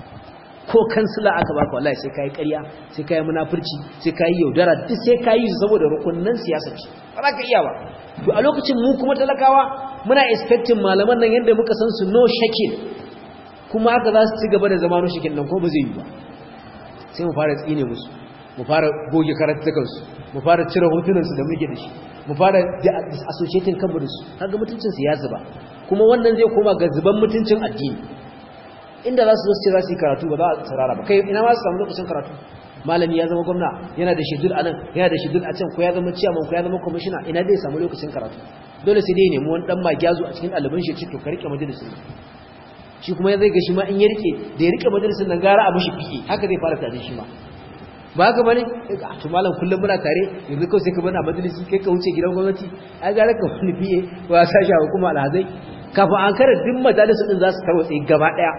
ko kansila aka baka wallahi sai kai ƙarya sai kai munafurci sai kai yaudara duk sai kai su saboda rukunnan siyasa ce ba za ka iya ba to a lokacin mu kuma talakawa muna expecting malaman nan yanda muka san su no shakin kuma haka za su ci gaba da zama no shakin nan ko ba zai yi ba sai mu fara tsine musu mu fara goge karatukan su mu fara cire hotunan su da muke da shi mu fara associating kanmu da su kaga mutuncin su ya zuba kuma wannan zai koma ga zuban mutuncin addini inda za su zo ce za su yi karatu ba za a tsarara ba kai ina ma su samu lokacin karatu malami ya zama gwamna yana da shidul a nan yana da shidul a can ko ya zama ciyaman ko ya zama kwamishina ina zai samu lokacin karatu dole sai dai nemi wani dan magyazu a cikin ɗaliban shi to ka rike majalisin shi kuma zai ga shi ma in ya rike da ya rike majalisin nan gara a mishi fiye haka zai fara tare shi ma ba haka bane to malam kullum muna tare yanzu kawai sai ka bana majalisi kai ka wuce gidan gwamnati ai gara ka wani fiye ba sa shi hukuma alhazai kafin an kare duk majalisun din za su tarwatse gaba daya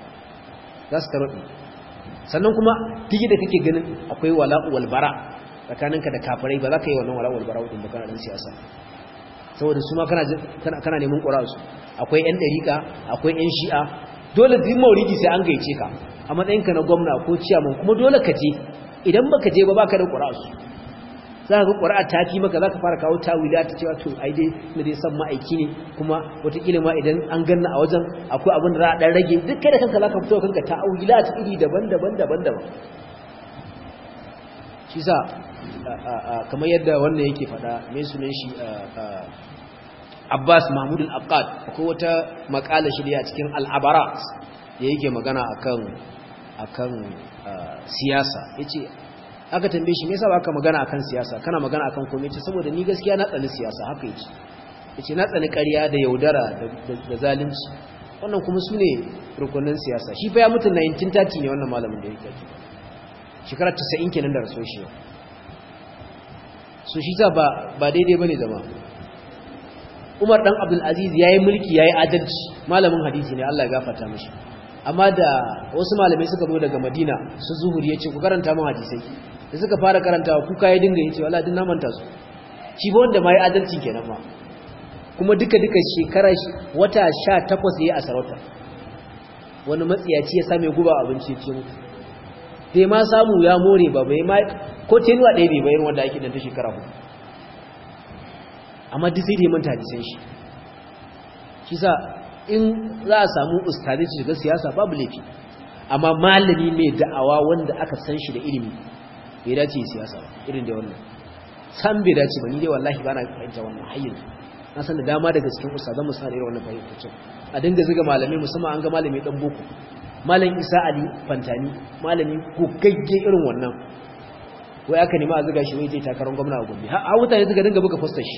za su tarwatse sannan kuma digi da kake ganin akwai wala'u wal bara tsakaninka da kafirai ba za ka yi wannan wala'u wal bara wadin ba kana dan siyasa saboda su ma kana kana neman ƙura'su akwai yan dariƙa akwai yan shi'a dole duk mauridi sai an gaice ka a matsayinka na gwamna ko ciyaman kuma dole ka je idan baka je ba baka da ƙura'su za ka ga ƙura'a ta fi maka za ka fara kawo tawila ta cewa to ai dai na dai san ma'aiki ne kuma wataƙila ma idan an ganna a wajen akwai abin da za a ɗan rage duk kai da kanka za ka fito kanka ta'awila ta iri daban-daban daban-daban shi sa kamar yadda wannan yake faɗa mai sunan shi Abbas Mahmud al-Aqad akwai wata makala shi a cikin al-Abarat da yake magana akan akan siyasa yace aka tambaye shi me yasa baka magana akan siyasa kana magana akan komai ce saboda ni gaskiya na tsani siyasa haka yace yace na tsani ƙarya da yaudara da zalunci wannan kuma sune rukunin siyasa shi fa ya mutu 1930 ne wannan malamin da yake shekara 90 kenan da raso shi so shi ta ba ba daidai bane zama Umar dan Abdul Aziz yayi mulki yayi adalci malamin hadisi ne Allah ya gafarta mishi amma da wasu malamai suka zo daga Madina su zuhuri yace ku karanta mun hadisai da suka fara karantawa kuka ya dinga yace wallahi din na manta su shi ba wanda mai adalci kenan ma kuma duka duka shekara wata 18 yayi a sarauta wani matsiyaci ya same guba abinci ce mutu bai ma samu ya more ba bai ma ko tenuwa ɗaya bai bayar wanda ake dan ta shekara hudu amma duk sai da ya manta hadisan shi shi sa in za a samu ustadi su shiga siyasa babu laifi amma malami mai da'awa wanda aka san shi da ilimi bai dace siyasa ba irin da wannan san bai dace ba ni dai wallahi ba na fahimta wannan hayyin na san da dama daga cikin ustazan musa da irin wannan fahimtacin a dinga ziga malamai musamman an ga malami dan boko malam isa ali fantani malami gogagge irin wannan wai aka nemi a ziga shi wai zai takarar gwamna a gobe har mutane suka dinga buga fostar shi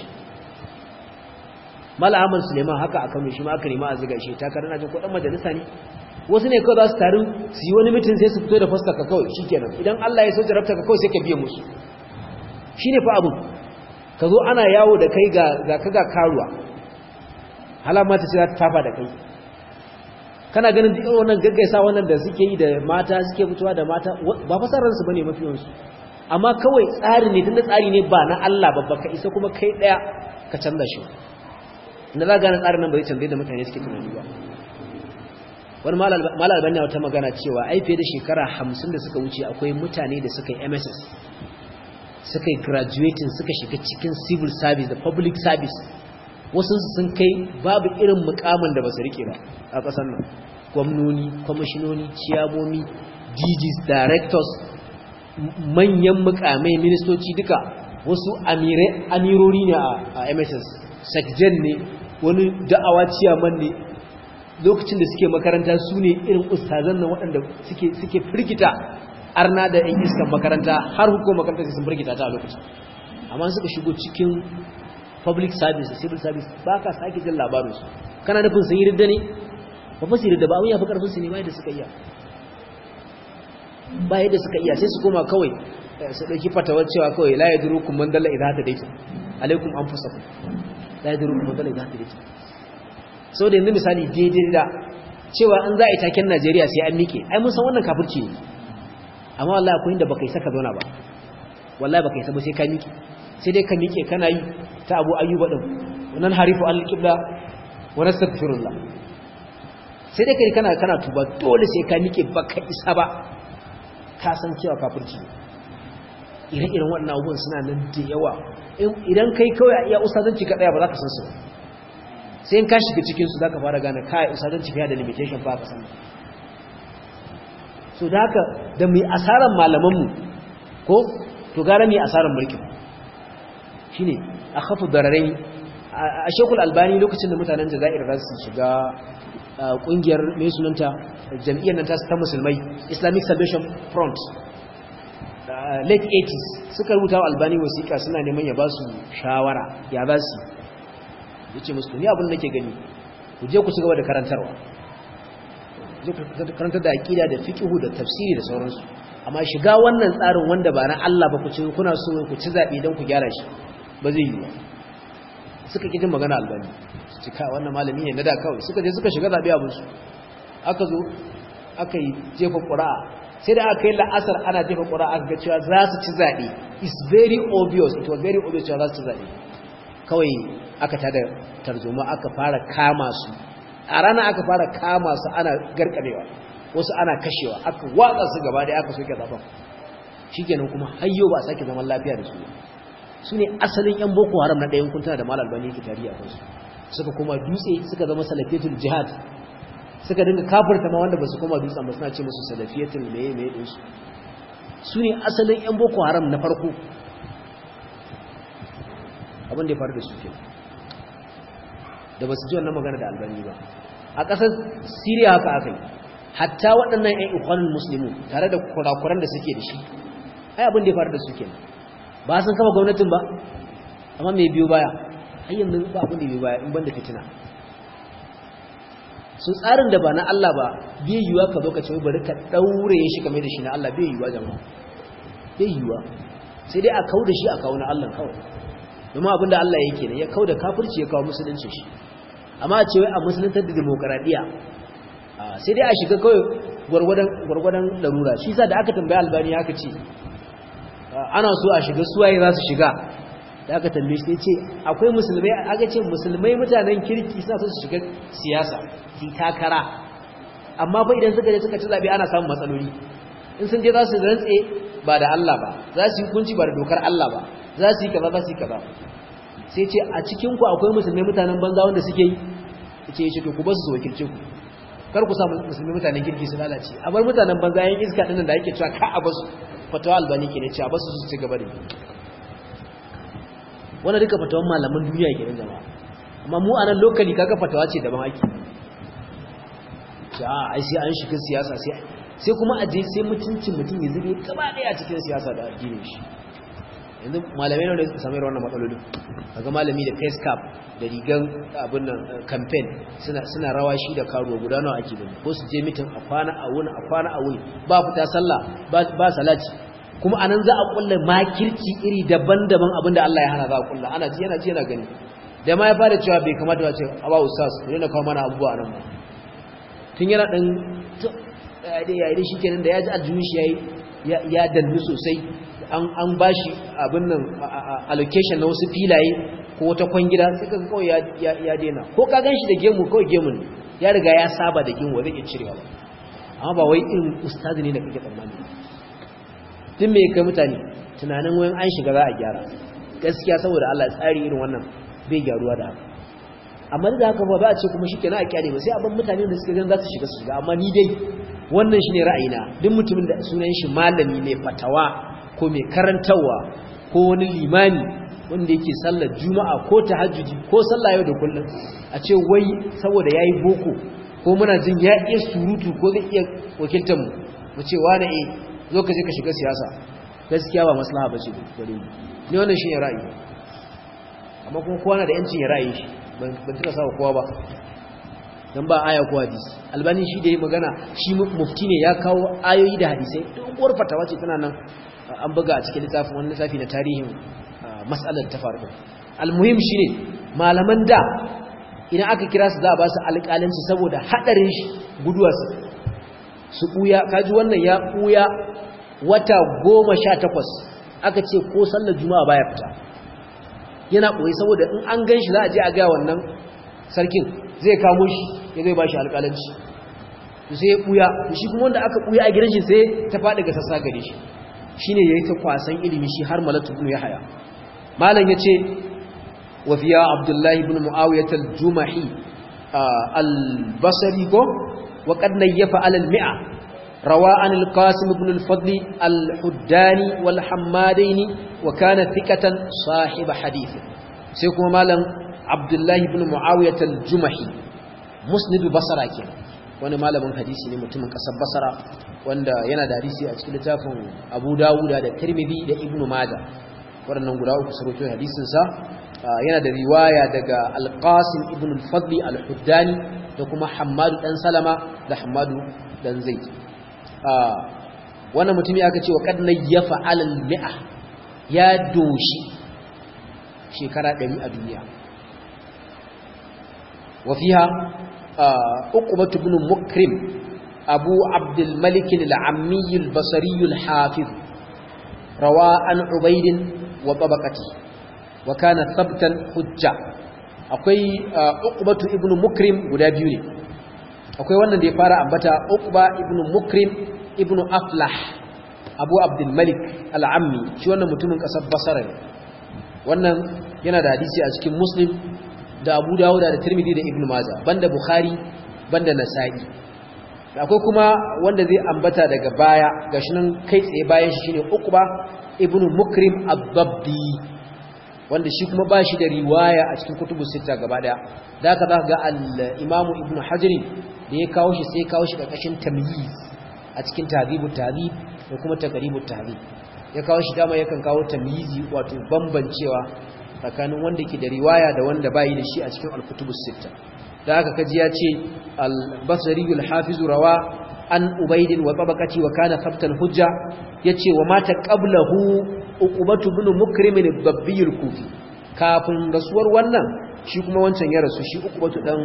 mala ahmad suleiman haka a kano shi ma aka nema a ziga shi ta karana jin kudin majalisa ne wasu ne kawai za su taru su yi wani mitin sai su fito da fuskar ka kawai shikenan idan Allah ya so jarabta ka kawai sai ka biye musu shine fa abu ka zo ana yawo da kai ga ga kaga karuwa halama ta ce za ta tafa da kai kana ganin duk wannan gaggaisa wannan da suke yi da mata suke fitowa da mata ba fasarar su bane mafi yawansu amma kawai tsari ne tunda tsari ne ba na Allah babba ka isa kuma kai daya ka canza shi inda za gane tsarin nan bai canzai da mutane suke tunani ba wani malal bane wata magana cewa ai fiye da shekara hamsin da suka wuce akwai mutane da suka yi mss suka yi graduating suka shiga cikin civil service da public service wasu sun kai babu irin mukamin da ba su rike ba a ƙasar nan gwamnoni kwamishinoni ciyamomi dgs directors manyan mukamai ministoci duka wasu amirori ne a mss sakjen ne wani da'awa ciyaman ne lokacin da suke makaranta su ne irin ustazan nan waɗanda suke firgita arna da yan iskan makaranta har hukumar makaranta sun firgita ta a lokacin amma suka shigo cikin public service civil service ba ka sake jin labarinsu kana nufin sun yi ridda ne ba fa su ridda ba abin ya fi karfin su ne ma da suka iya ba yadda suka iya sai su koma kawai su ɗauki fatawar cewa kawai la ya duru kuma dalla idan hata dake alaikum an fusa ku la ya duru kuma dalla idan hata dake sau da yanzu misali daidai da cewa an za a yi taken najeriya sai an mike ai mun san wannan kafirci ne amma wallahi akwai inda baka yi saka zauna ba wallahi baka yi saba sai ka mike sai dai ka mike kana yi ta abu ayyuba din wannan harifu al-qibla wa nastaghfirullah sai dai kai kana kana tuba dole sai ka mike baka isa ba ka san cewa kafirci ne ire-iren waɗannan abubuwan suna nan da yawa idan kai kawai a iya ustazanci ka ɗaya ba za ka san su sai in ka shiga cikinsu za ka fara gane kai ustazanci fiye da limitation ba ka san so da haka da mai asaran malamanmu ko to gara mai asaran mulkin shi ne a hafi dararai a shekul albani lokacin da mutanen jazair za su shiga ƙungiyar mai sunanta jam'iyyar nan ta musulmai islamic salvation front late 80s suka rubuta wa albani wasiƙa suna neman ya ba su shawara ya za su ya ce musu ni abin da ke gani ku je ku ci gaba da karantarwa karantar da aƙida da fiƙihu da tafsiri da sauransu amma shiga wannan tsarin wanda ba na Allah ba ku ci kuna so ku ci zaɓe don ku gyara shi ba zai yi ba suka ƙi jin magana albani su ci kai wannan malami ne na da kawai suka je suka shiga zaɓe abinsu aka zo aka yi jefa ƙura'a sai da aka yi la'asar ana jefa ƙura aka ga cewa za su ci zaɓe it's very obvious it was very obvious cewa za su ci zaɓe kawai aka tada tarzoma aka fara kama su a rana aka fara kama su ana garkarewa wasu ana kashewa aka watsa su gaba da aka soke zaɓen shi kenan kuma hayyo ba a sake zaman lafiya da su su ne asalin yan boko haram na ɗayan kuntuna da malal bane ke tarihi a kansu suka koma dutse suka zama salafiyatul jihad suka dinga kafirta ma wanda ba su koma dutsen ba suna ce musu salafiyatul meye meye ɗinsu su ne asalin 'yan boko haram na farko abin da ya faru da su ke da ba su ji wannan magana da albani ba a ƙasar siriya haka aka yi hatta waɗannan 'yan ikwanin musulmi tare da kurakuran da suke da shi ai abin da ya faru da su ke ba sun kama gwamnatin ba amma mai biyu baya ayyan ba abin da biyu baya in ban da fitina su tsarin da ba na Allah ba bai yiwuwa ka zo ka ce bari ka daure shi kamar da shi na Allah bai yiwuwa jama'a bai yiwuwa sai dai a kau da shi a kawo na Allah kawai domin abin da Allah yake ne ya kau da kafirci ya kawo musulunci shi amma a ce wai a musuluntar da demokaradiyya sai dai a shiga kawai gwargwadon larura shi sa da aka tambaya albani aka ce ana so a shiga suwaye za su shiga da aka tambaye shi ce akwai musulmai aka ce musulmai mutanen kirki suna so su shiga siyasa su takara amma fa idan suka je suka ci zabe ana samun matsaloli in sun je za su rantse ba da Allah ba za su yi hukunci ba da dokar Allah ba za su yi kaza za su yi kaza sai ce a cikin ku akwai musulmai mutanen banza wanda suke yi ce ya ce to ku ba su wakilce ku kar ku sa musulmai mutanen kirki su lalace a bar mutanen banza yan iska dinnan da ake cewa ka a basu fatawa albani ke ne ce a basu su ci gaba da wannan duka fatawan malaman duniya ke nan jama'a amma mu a nan lokali kaga fatawa ce daban ake ja ai sai an shiga siyasa sai sai kuma a je sai mutuncin mutum ya zube gaba daya cikin siyasa da addinin shi yanzu malamai ne suka samu wannan matsalolin kaga malami da face cap da rigan abin nan campaign suna suna rawa shi da karuwa guda nawa ake gani ko su je mitin a kwana a wuni a kwana a wuni ba fita sallah ba ba salati kuma anan za a kulla makirci iri daban-daban abinda Allah ya hana za a kulla ana ji yana ji yana gani da ma ya fara cewa bai kamata ba ce aba ustaz ne na kawo mana abubuwa nan ba tun yana dan ya yi shi kenan da ya ji aljihun shi ya dannu sosai an ba shi abin nan allocation na wasu filaye ko wata kwangida sai ka kawai ya dena ko ka gan shi da gemu kawai gemun ne ya riga ya saba da gemu zai iya cirewa ba amma ba wai irin ustazi ne da kake tsammani tun me kai mutane tunanin wayan an shiga za a gyara gaskiya saboda Allah tsari irin wannan bai gyaruwa da haka amma da haka ba za a ce kuma shi kenan a kyale ba sai abin mutane da suka gan za su shiga su shiga amma ni dai wannan shine ra'ayina duk mutumin da sunan shi malami mai fatawa ko mai karantarwa ko wani limani wanda yake sallar juma'a ko tahajjudi ko sallah yau da kullum a ce wai saboda yayi boko ko muna jin ya iya surutu ko zai iya wakiltar mu mu ce wani eh zo ka je ka shiga siyasa gaskiya ba maslaha bace gare ni ni wannan shine ra'ayi amma kuma kowa na da yancin ya ra'ayi shi ban tuka sawa kowa ba dan ba aya ko hadisi albani shi da yi magana shi mufti ne ya kawo ayoyi da hadisai doguwar fatawa ce tana nan an buga a cikin littafin wani lissafi na tarihin mas'alar ta faru almuhim shine malaman da idan aka kira su za a ba su alƙalanci saboda haɗarin shi guduwa su su ɓuya kaji wannan ya ɓuya wata goma sha takwas aka ce ko sallar juma'a baya fita yana ɓoye saboda in an gan shi za a je a gaya wannan sarkin zai kamo shi ya zai ba shi alƙalanci sai ya ɓuya shi kuma wanda aka ɓuya a gidan shi sai ta faɗi ga sassa gare shi shi ne ya yi ta kwasan ilimi shi har malatu ibn ya haya malam ya ce wafiya abdullahi ibn mu'awiyat al-jumahi al-basri ko wa qad nayyafa ala al-mi'a rawa an al-qasim ibn al-fadl al-huddani wal hammadaini wa kana thiqatan sahib hadith sai kuma malam abdullahi ibn mu'awiyat al-jumahi musnid basra kenan wani malamin hadisi ne mutumin kasar basra wanda yana da hadisi a cikin littafin abu dawuda da tirmidhi da ibn majah waɗannan guda uku sarauto hadisinsa yana da riwaya daga alqasim ibn al-fadli al-huddani da kuma hammadu dan salama da hammadu dan zaid wannan mutumi aka ce wa qad nayyafa alal mi'a ya doshi shekara 100 a duniya wa fiha uqbah ibn mukrim abu abd al-malik al-ammi al-basri al-hafiz rawa an ubayd wa tabaqati wa kana thabtan hujja akwai uqbah ibn mukrim guda biyu ne akwai wannan da ya fara ambata uqba ibn mukrim ibn aflah abu abdul malik al-ammi shi wannan mutumin kasar basra ne wannan yana da hadisi a cikin muslim da abu dawud da tirmidhi da ibn majah banda bukhari banda nasa'i akwai kuma wanda zai ambata daga baya gashi nan kai tsaye bayan shi shine uqba ibn mukrim ad-dabbi wanda shi kuma ba shi da riwaya a cikin kutubu sita gaba daya da haka za ga al-imamu ibn hajar da ya kawo shi sai kawo shi ƙarƙashin tamyiz a cikin tahdhibut tahdhib da kuma taqribut tahdhib ya kawo shi dama yakan kawo tamyizi wato bambancewa tsakanin wanda ke da riwaya da wanda bai da shi a cikin al-kutubus sitta da haka kaji ya ce al-basri al-hafiz rawa an ubayd wa tabaqati wa kana khabtan hujja yace wa mata qablahu uqubatu ibn mukrim al-babbi al-kufi kafin rasuwar wannan shi kuma wancan ya rasu shi uqubatu dan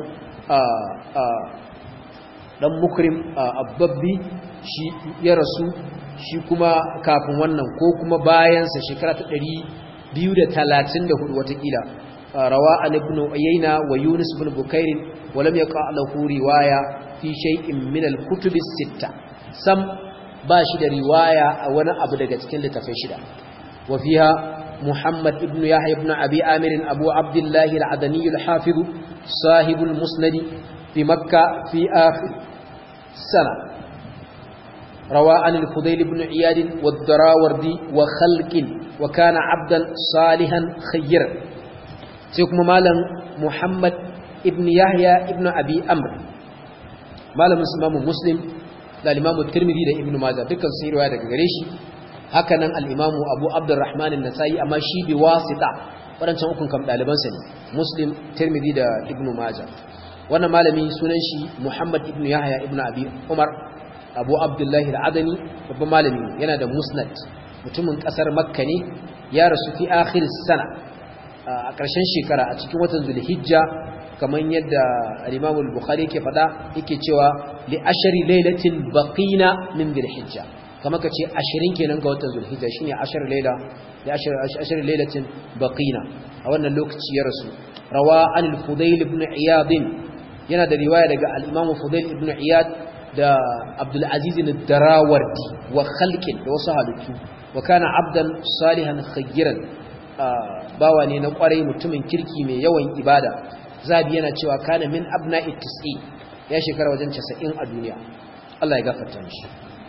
dan mukrim abbabbi shi ya rasu shi kuma kafin wannan ko kuma bayansa shekara ta 234 watakila rawa an ibn uyayna wa yunus ibn bukair wa lam yaqa lahu riwaya fi shay'in min al-kutub as-sitta sam ba shi da riwaya a wani abu daga cikin littafai shida wa fiha محمد ابن يحيى بن أبي آمر أبو عبد الله العدني الحافظ صاحب المسند في مكة في آخر سنة روى عن الفضيل بن عياد والدراوردي وخلق وكان عبدا صالحا خيرا سيكم مالا محمد ابن يحيى ابن أبي أمر مالا مسلم مسلم لا الإمام الترمذي لا ابن ماجه دكان سيروا هذا غريشي hakanan al-imamu abu abdurrahman an-nasai amma shi bi wasita wadancan ukun kam dalibansa ne muslim tirmidhi da ibnu majah wannan malami sunan shi muhammad ibnu yahya ibnu abi umar abu abdullah al-adani babban malami yana da musnad mutumin kasar makka ne ya rasu fi akhir sana a ƙarshen shekara a cikin watan zulhijja kamar yadda al-imam al-bukhari yake faɗa yake cewa li ashari lailatin baqina min zulhijja kama ka ce ashirin kenan ga watan zulhijja shine ashar laila da ashar lailatin baqina a wannan lokaci ya rasu rawa an al-fudayl ibn iyad yana da riwaya daga al-imam fudayl ibn iyad da abdul aziz ad-darawardi wa khalqin da wasu halittu wa kana abdan salihan khayran bawa ne na kwarai mutumin kirki mai yawan ibada zabi yana cewa kana min abna'i tis'i ya shekara wajen 90 a duniya Allah ya gafarta mishi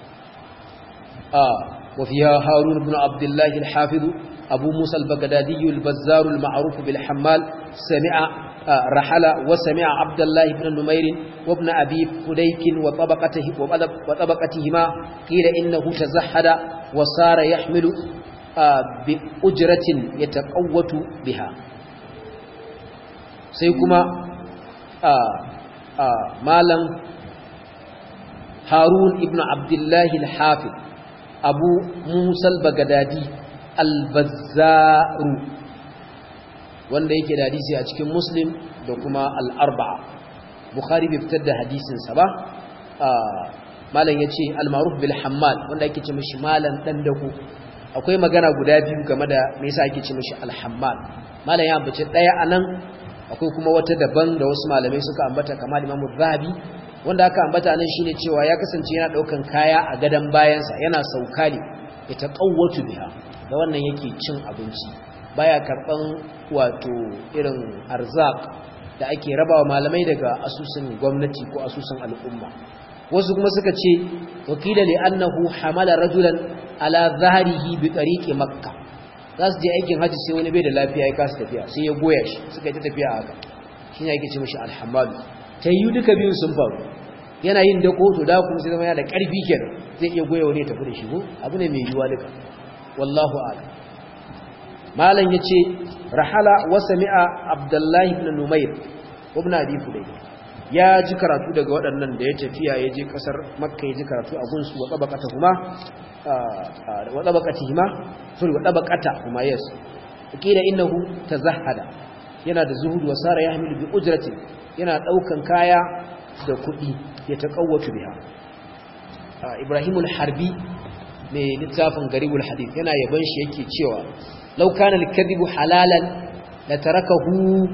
آه وفيها هارون بن عبد الله الحافظ أبو موسى البغدادي البزار المعروف بالحمال سمع آه رحل وسمع عبد الله بن نمير وابن أبي فديك وطبقته وطبقتهما قيل إنه تزحد وصار يحمل آه بأجرة يتقوت بها سيكما malam harun ibn abdullahi al-hafiz abu musal bagadadi al-bazzaru wanda yake da hadisi a cikin muslim da kuma al-arba'a bukhari bai fitar da hadisinsa ba malam ya ce al-maruf bil hammal wanda ake ce mashi malam dan dako akwai magana guda biyu game da me yasa ake ce mashi al-hammal malam ya ambace daya anan akwai kuma wata daban da wasu malamai suka ambata kamar Imam Zahabi wanda aka ambata nan shine cewa ya kasance yana daukan kaya a gadan bayansa yana sauka ne ya taqawwatu biha da wannan yake cin abinci baya karban wato irin arzak da ake rabawa malamai daga asusun gwamnati ko asusun al'umma wasu kuma suka ce wakila li annahu hamala rajulan ala zahrihi bi tariqi makkah za su je aikin hajji sai wani bai da lafiya ya kasa tafiya sai ya goya shi suka yi ta tafiya a haka shi ne ake ce mashi alhamadu ta yi duka biyun sun faru yana yin dako to da kuma sai zama yana da ƙarfi kenan zai iya goya wani ya tafi da shi ko abu ne mai yiwuwa duka wallahu a'lam malam yace rahala wa sami'a abdullahi ibn numayr ibn abi fudayl ya ji karatu daga waɗannan da ya tafiya ya je ƙasar makka ya ji karatu a gunsu wa tsabakata kuma wa tsabakatihima sorry wa tsabakata kuma yes kila innahu tazahhada yana da zuhud wa sara yahmilu bi ujratin yana daukan kaya da kuɗi ya taqawwatu biha Ibrahim al-Harbi mai littafin Garibul Hadith yana yaban shi yake cewa law kana al-kadhibu halalan la tarakahu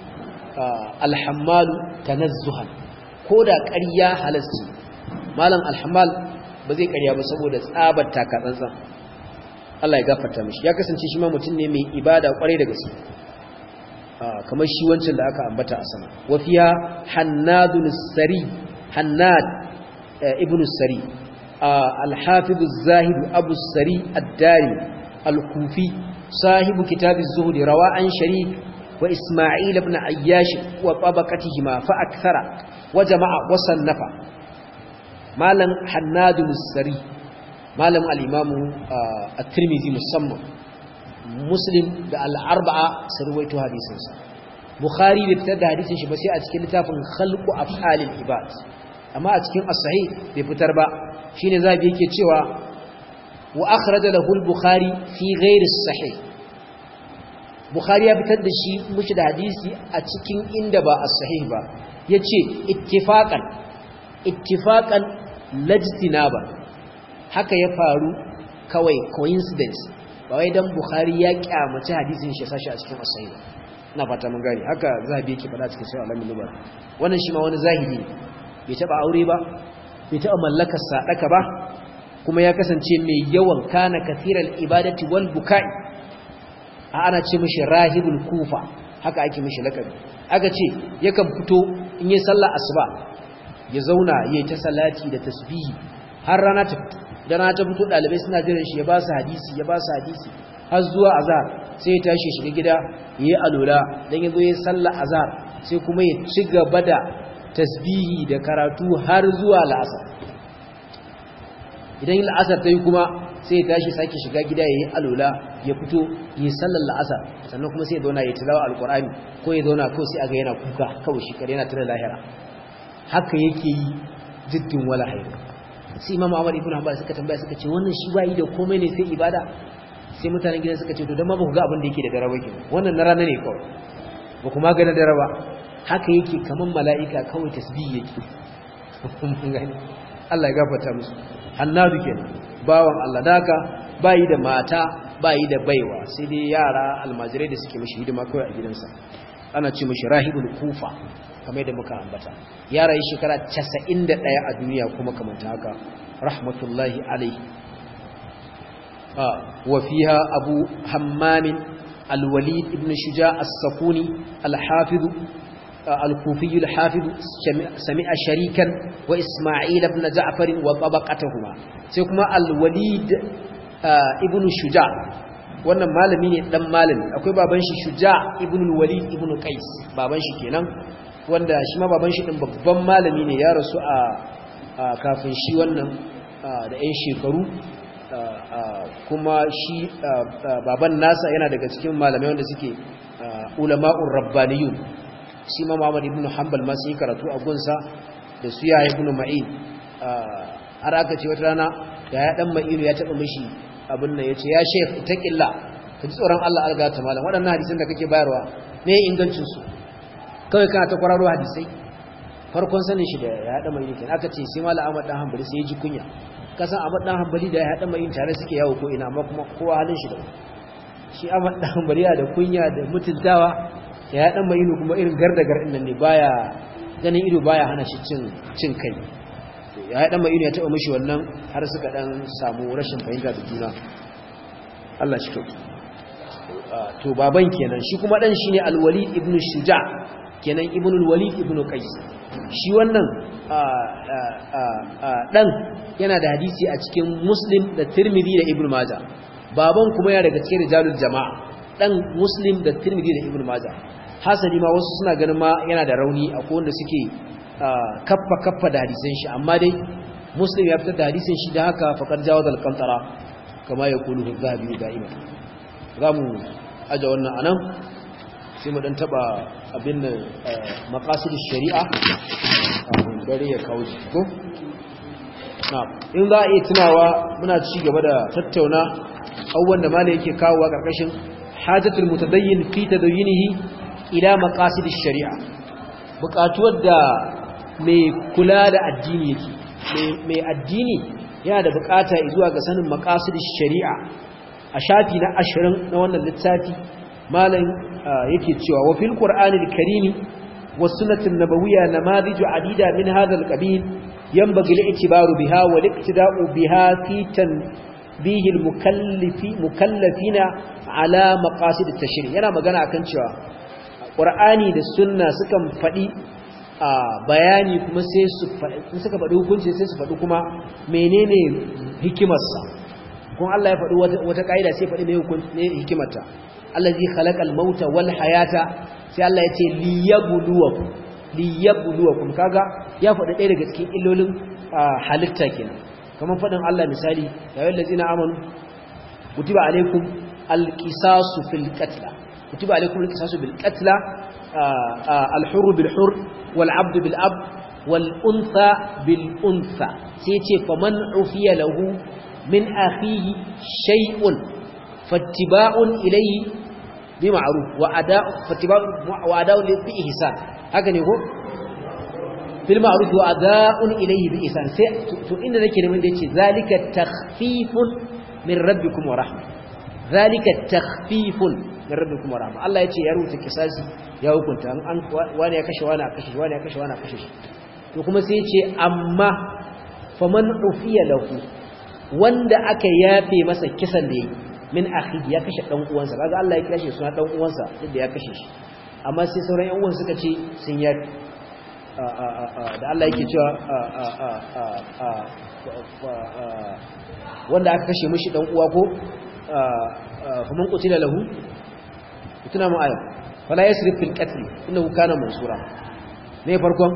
alhammalu tanazzuhan ko da ƙarya halasci malam alhammal ba zai ƙarya ba saboda tsabar takatsantsan Allah ya gafarta mishi ya kasance shi ma mutum ne mai ibada kwarai da gaske kamar shi wancan da aka ambata a sama wafiya hannadun sari hannad ibn sari al-hafiz az-zahid abu sari ad-dari al-kufi sahibu kitab az-zuhd rawa an sharik وإسماعيل بن عياش وطبقتهما فأكثر وجمع وصنف مالا حناد السري مالا الإمام الترمذي مصمم مسلم الأربعة سرويت حديثا بخاري لابتدى حديثا شبسي أتكلم تافن خلق أفعال العباد أما أتكلم الصحيح بفتر با شين ذا بيكي تشوى وأخرج له البخاري في غير الصحيح Bukhari ya fitar da shi mushi da hadisi a cikin inda ba as-sahih ba yace ittifaqan ittifaqan lajtinaba haka ya faru kawai coincidence ba wai dan Bukhari ya kyamaci hadisin shi sashi a cikin as-sahih ina fata mun gani haka zabi yake fada cikin sai alamin nubar wannan shi ma wani zahiri bai taba aure ba bai taba mallakar sadaka ba kuma ya kasance mai yawan kana kathiral ibadati wal bukai ana ce mishi rahibul kufa haka ake mishi lakabi aka ce yakan fito in yi sallar asuba ya zauna yayi ta salati da tasbihi har rana ta fito da rana ta fito dalibai suna jiran shi ya ba su hadisi ya ba su hadisi har zuwa azhar sai ya tashi shiga gida yayi alola dan yazo yayi sallar azhar sai kuma ya ci gaba da tasbihi da karatu har zuwa la'asar idan la'asar ta yi kuma sai ya tashi sake shiga gida ya yi alola ya fito ya yi sallar la'asar sannan kuma sai ya zauna ya tilawa alkur'ani ko ya zauna kawai sai aga yana kuka kawai shi kare yana tare lahira haka yake yi jiddin wala hairu sai imam ahmad ibn hanbal suka tambaya suka ce wannan shi ba yi da komai ne sai ibada sai mutanen gidan suka ce to dan ma ba ku ga abin da yake da dare ke wannan na rana ne kawai ba kuma ga na dare ba haka yake kaman mala'ika kawai tasbih yake Allah ya gafarta musu hannadu kenan bawan Allah daka bayi da mata bayi da baiwa sai dai yara almajirai da suke mishi hidima kawai a gidansa ana ce mishi rahibul kufa kamar da muka ambata yara yi shekara 91 a duniya kuma kamar haka rahmatullahi alaihi wa fiha abu hammam alwalid ibn shuja as-sakuni al-hafiz الكوفي الحافظ سمع شريكا وإسماعيل بن جعفر وطبقتهما سيكما الوليد ابن شجاع wannan malami ne dan malami akwai baban shi shuja ibn al-walid ibn qais baban shi kenan wanda shi ma baban shi din babban malami ne ya rasu a kafin shi wannan da yan shekaru kuma shi baban nasa yana daga cikin malamai wanda suke ulama'ur rabbaniyun shi ma Muhammad ibn Hanbal ma sun yi karatu a gunsa da su ya ibn Ma'in har aka ce wata rana da ya dan Ma'inu ya taba mishi abin nan yace ya sheikh taqilla ka ji tsoron Allah alga ta malam waɗannan hadisan da kake bayarwa me ingancin su kawai kana ta kwararo hadisai farkon sanin shi da ya haɗa mai kenan aka ce sai malam Ahmad dan Hanbali sai ya ji kunya kasan Ahmad dan Hanbali da ya haɗa mai tare suke yawo ko ina amma kuma kowa halin shi da shi Ahmad dan Hanbali da kunya da mutuntawa ya haɗa mai kuma irin gardagar din nan ne baya ganin ido baya hana shi cin cin kai ya haɗa mai ya taɓa mishi wannan har suka dan samu rashin fahimta da juna Allah shi kyau to baban kenan shi kuma dan shine Al-Walid ibn Shuja kenan Ibn al-Walid ibn Qais shi wannan dan yana da hadisi a cikin Muslim da Tirmidhi da Ibn Majah baban kuma ya daga cikin rijalul jama'a dan Muslim da Tirmidhi da Ibn Majah hasali ma wasu suna ganin ma yana da rauni akwai wanda suke kaffa kaffa da hadisan shi amma dai Muslim ya fitar da hadisin shi da haka faqad jawazal qantara kama yaqulu az-zahabi da'ima zamu aje wannan anan sai mu dan taba abin nan maqasidish shari'a dare ya kawo ko na in za a iya tunawa muna ci gaba da tattauna abubuwan da malai yake kawowa karkashin hajatul mutadayyin fi tadayyinihi ila maqasidish shari'a buƙatuwar da mai kula da addini yake mai addini yana da buƙata zuwa ga sanin maqasidish shari'a a shafi na 20 na wannan littafi malam yake cewa wa fil qur'anil karimi was sunnatin nabawiyya namadiju adida min hadha al qabil yanbaghi al i'tibaru biha wal iqtida'u biha fi tanbih al mukallifi mukallafina ala maqasid at tashri' yana magana akan cewa qur'ani da sunna sukan fadi bayani kuma sai su suka faɗi hukunci sai su faɗi kuma menene hikimarsa kuma Allah ya faɗi wata ƙa'ida sai faɗi mai hikimarta allazi khalaqal mauta wal hayata sai Allah ya ce liyabluwakum liyabluwakum kaga ya faɗi ɗaya daga cikin illolin halitta kenan kamar faɗin Allah misali ya ayyuhal ladzina amanu kutiba alaykum alqisasu fil qatl kutiba alaykum alqisasu bil qatl al hurr bil hurr wal abd bil abd wal untha bil untha sai ce faman ufiya lahu min akhihi shay'un fattiba'un ilayhi bima'ruf wa ada'u fattiba'u wa ada'u bi ihsan haka ne ko bil ma'ruf wa ada'un ilayhi bi ihsan sai to inda nake neman da yace zalika takhfifun min rabbikum wa rahmah zalika takhfifun min rabbikum wa rahmah Allah yace ya rubuta kisasi ya hukunta an wani ya kashe wani a kashe wani ya kashe wani a kashe shi to kuma sai yace amma faman ufiya lahu wanda aka yafe masa kisan da yake min akhihi ya kashe dan uwansa kaga Allah ya kashe suna dan uwansa duk da ya kashe shi amma sai sauran yan uwan suka ce sun yafe da Allah yake cewa wanda aka kashe mishi dan uwa ko faman qutila lahu tuna mu aya fala yasrif fil qatl innahu kana mansura ne farkon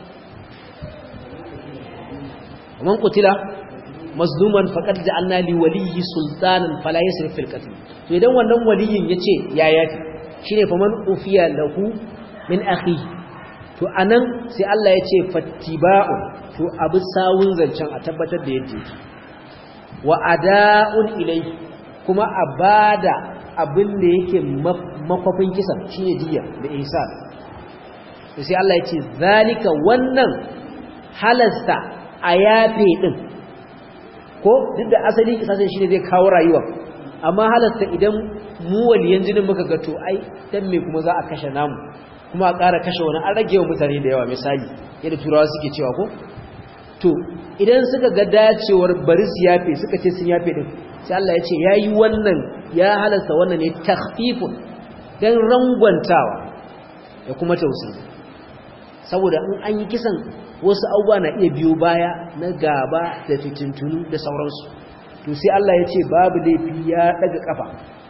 faman qutila mazluman faqad ja'alna li waliyyi sultanan fala yasrif fil qatl to idan wannan waliyin yace ya yafi shine faman ufiya lahu min akhi to anan sai Allah yace fattiba'un to abu sawun zancen a tabbatar da yadda yake wa ada'un ilayhi kuma abada abin da yake makwafin kisan shine diya da ihsan to sai Allah yace zalika wannan halasta a yafe din ko duk da asali kisasin shine zai kawo rayuwa amma halatta idan mu waliyan jinin muka ga to ai dan me kuma za a kashe namu kuma a ƙara kashe wani an rage wa mutane da yawa misali yadda turawa suke cewa ko to idan suka ga dacewar bari su yafe suka ce sun yafe din sai Allah ya ce yayi wannan ya halasta wannan ne takhfifun dan rangwantawa da kuma tausayi saboda in an yi kisan wasu abubuwa na iya biyo baya na gaba da fitintunu da sauransu to sai Allah ya ce babu laifi ya daga kafa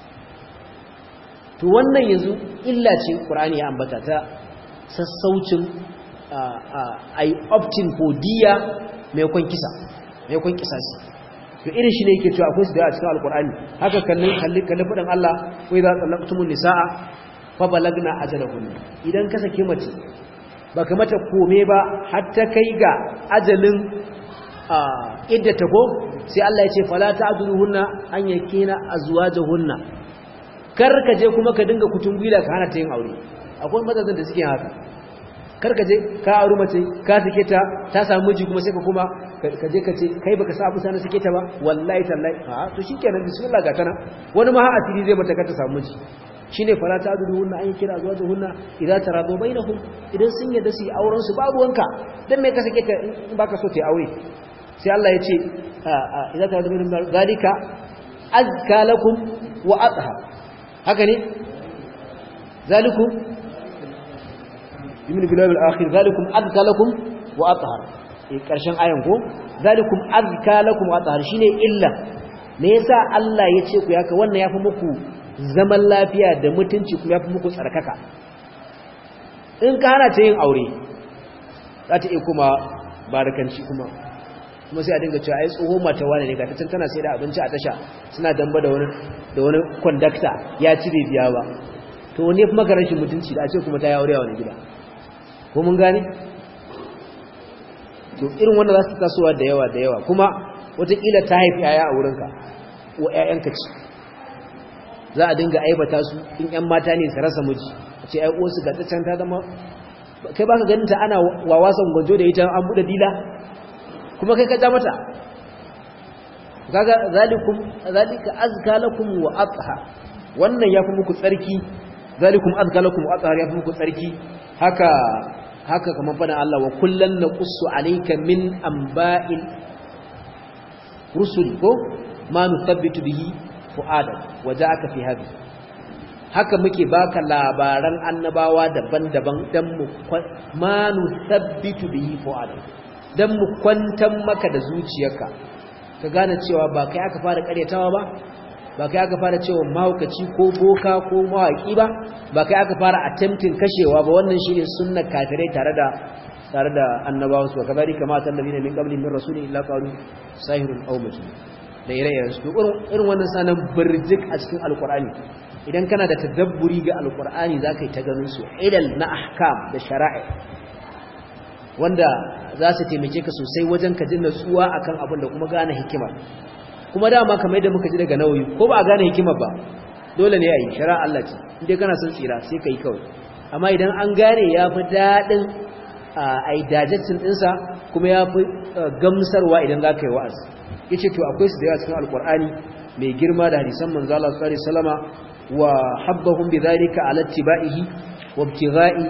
to wannan yanzu illa ce Qur'ani ya ambata ta sassaucin ai optin hodiya mai kwan kisa mai kwan kisasi to irin shi ne yake cewa akwai su da a cikin alkur'ani haka kallon kalli kalli fadin Allah wa idza talaqtumun nisaa fa balagna ajalahunna idan ka sake mace baka mata kome ba har ta kai ga ajalin idda ta ko sai Allah ya ce fala ta'duluhunna an yakina azwajuhunna kar ka je kuma ka dinga kutungula ka hana ta yin aure akwai mazazan da suke haka kar ka je ka auri mace ka sake ta ta samu miji kuma sai ka kuma ka je ka ce kai baka sa abu sana sake ta ba wallahi tallahi a to shikenan bismillah ga kana wani ma har asiri zai mata ka ta samu miji shine fara ta dudu hunna an kira zuwa hunna idan tarado bainahum idan sun yadda su yi auren su babu wanka dan me ka sake ta in baka so ta yi aure sai Allah ya ce idan tarado bainahum zalika azka lakum wa athhar haka ne zalikum yumin bilal al-akhir zalikum azka lakum wa athhar eh karshen ayan ko zalikum azka lakum wa athhar shine illa me yasa Allah ya ce ku yaka wannan yafi muku zaman lafiya da mutunci kuma yafi muku tsarkaka in ka hana ta yin aure za ta iya kuma barakanci kuma kuma sai a dinga cewa ai tsoho mata wani ne ga ta tana sai da abinci a tasha suna damba da wani da wani conductor ya ci bai biya ba to wani kuma ga rashin mutunci da a ce kuma ta yi aure a wani gida ko mun gane to irin wanda za su tasowa da yawa da yawa kuma wataƙila ta haifi yaya a wurinka ko ƴaƴanka ce za a dinga aibata su in ƴan mata ne su rasa miji a ce ai uwarsu ga ta can ta zama kai baka ganin ta ana wawasan gwanjo da ita an buɗe dila kuma kai ka ja mata kaga zalikum zalika azka lakum wa athhar wannan yafi muku tsarki zalikum azka lakum wa athhar yafi muku tsarki haka haka kamar fadan Allah wa kullan naqussu alayka min amba'il rusul ko ma nuthabbitu bihi fu'adak waja'aka fi hadhi haka muke baka labaran annabawa daban-daban dan mu ma nuthabbitu bihi fu'adak dan mu kwantar maka da zuciyarka ka gane cewa ba kai aka fara karyatawa ba ba kai aka fara cewa mahaukaci ko boka ko mawaki ba ba kai aka fara attempting kashewa ba wannan shine sunnar kafirai tare da tare da annabawa su kazalika kama tan nabiyina min qabli min rasulin illa qalu sahirun aw majnun da ire-iren su irin wannan sanan burjik a cikin alqur'ani idan kana da tadabburi ga alqur'ani zaka yi ta ganin su ilal na ahkam da shara'i wanda za su taimake ka sosai wajen ka ji natsuwa akan abin da kuma gane hikima kuma dama kamar yadda muka ji daga nawayi ko ba a gane hikima ba dole ne a yi shara Allah ce inda kana son tsira sai ka yi kawai amma idan an gane ya fi daɗin a yi dajaccin ɗinsa kuma ya fi gamsarwa idan za ka yi wa'az ya ce to akwai su da yawa cikin alkur'ani mai girma da hadisan manzo Allah sallallahu alaihi wasallama wa habbahum bi dhalika ala tibaihi wa ibtigha'i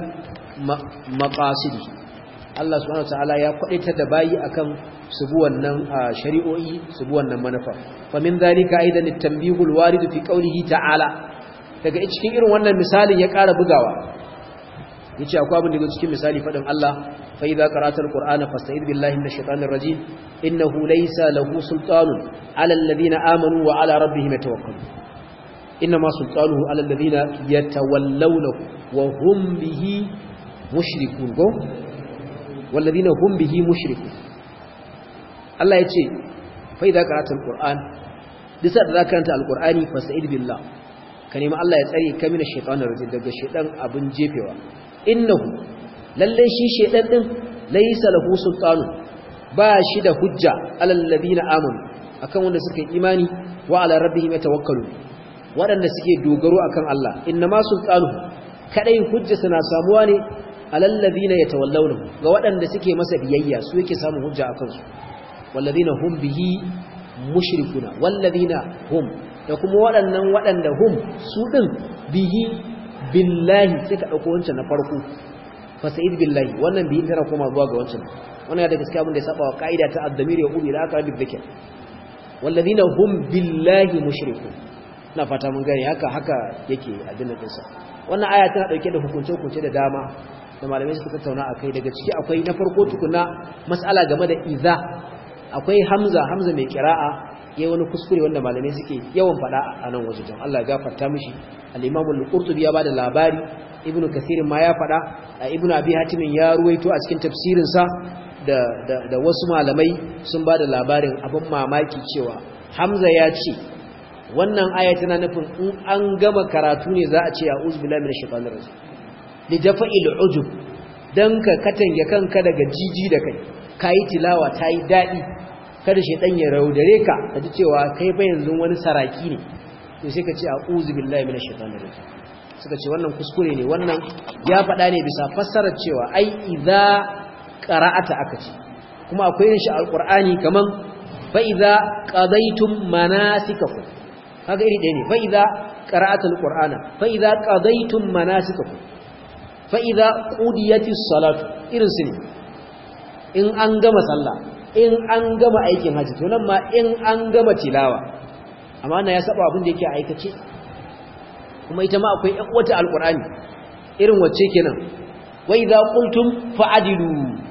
maqasidihi Allah subhanahu wataala ya kwadaita da bayi akan su bi wannan shari'o'i su bi wannan manufa fa min zalika aidan at-tanbihul warid fi qawlihi ta'ala daga cikin irin wannan misalin ya ƙara bugawa yace akwai abin da yake cikin misali fadin Allah fa idza qara'tal qur'ana fasta'id billahi minash shaitanir rajim innahu laysa lahu sultanun 'ala alladhina amanu wa 'ala rabbihim yatawakkalun inma sultanuhu 'ala alladhina yatawallawnahu wa hum bihi mushrikun go والذين هم به مشركون Allah ya ce fa idza qara'ta alquran disa da zaka karanta alqurani fasta'id billah ka nemi Allah ya tsare ka mina shaytanir rajim daga shaytan abun jefewa innahu lalle shi shaytan din laysa lahu sultanu ba shi da hujja alal ladina amanu akan wanda suka yi imani wa ala rabbihim yatawakkalun wadanda suke dogaro akan Allah innama sultanu kadai hujja suna samuwa ne alal ladina yatawallawna ga wadanda suke masa biyayya su yake samun hujja akan su walladina hum bihi mushrikuna walladina hum da kuma waɗannan waɗanda hum su din bihi billahi sai ka dauko wancan na farko fa sa'id billahi wannan bihi tana koma zuwa ga wancan wannan da gaskiya abin da ya saba wa kaida ta ad-damir ya ubi la aqrab dhikr walladina hum billahi mushrikun na fata mun gani haka haka yake addinin dinsa wannan aya tana dauke da hukunce hukunce da dama da malamai suka tattauna akai daga ciki akwai na farko tukuna mas'ala game da iza akwai hamza hamza mai kira'a yayi wani kuskure wanda malamai suke yawan fada a nan waje don Allah ya gafarta mishi al-Imam al-Qurtubi ya bada labari Ibn Kathir ma ya fada Ibn Abi Hatim ya ruwaito a cikin tafsirin sa da, da, da wasu malamai sun bada labarin abin mamaki cewa Hamza ya ce wannan aya tana nufin in an gama karatu ne za a ce a'udhu billahi minash shaitanir rajim li dafa'il ujub dan ka katange kanka daga jiji da kai kai tilawa tayi dadi kada shaitan ya raudare ka kaji cewa kai fa yanzu wani saraki ne to sai ka ce a'udhu billahi minash shaitanir rajim suka ce wannan kuskure ne wannan ya faɗa ne bisa fassarar cewa ai idza qara'ata aka ce kuma akwai yin shi alqur'ani kaman fa idza qadaytum manasikakum kaga iri ɗaya ne fa idza qara'ata alqur'ana fa idza qadaytum manasikakum fa idza qudiyatis salatu irin su ne in an gama sallah in an gama aikin haji to nan ma in an gama tilawa amma wannan ya saba abin da yake aikace kuma ita ma akwai ƴan wata alqur'ani irin wacce kenan wa idza qultum fa'adilu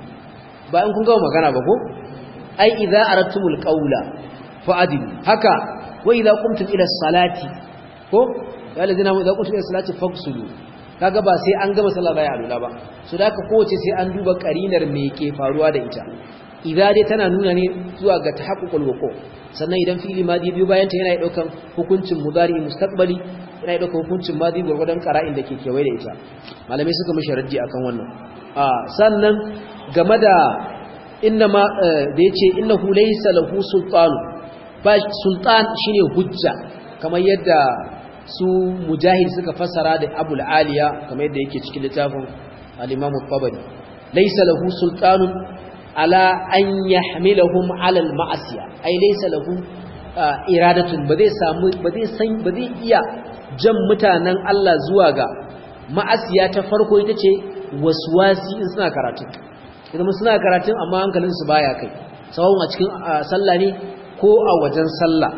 ba in kun gama magana ba ko ai idza aradtumul qawla fa'adilu haka wa idza qumtum ila salati ko ya lazina idza qumtum ila salati faghsulu kaga ba sai an gama sallah bai alula ba so da haka kowace sai an duba karinar me ke faruwa da ita idza dai tana nuna ne zuwa ga tahaqququl wuqu sannan idan fi'ili madi biyu bayan ta yana daukan hukuncin mudari mustaqbali yana daukan hukuncin madi gurgudan qara'in da ke kewaye da ita malamai suka mishi raddi akan wannan a sannan game da innama da yace innahu laysa lahu sultanu ba sultan shine hujja kamar yadda su mujahid suka fassara da abul aliya kamar yadda yake cikin littafin al-imam at-tabari laysa lahu sultanun ala an yahmilahum ala al-ma'asiya ai laysa lahu iradatun ba zai samu ba zai san ba zai iya jan mutanen Allah zuwa ga ma'asiya ta farko ita ce waswasi in suna karatu idan suna karatun amma hankalin su baya kai sawon a cikin sallah ne ko a wajen sallah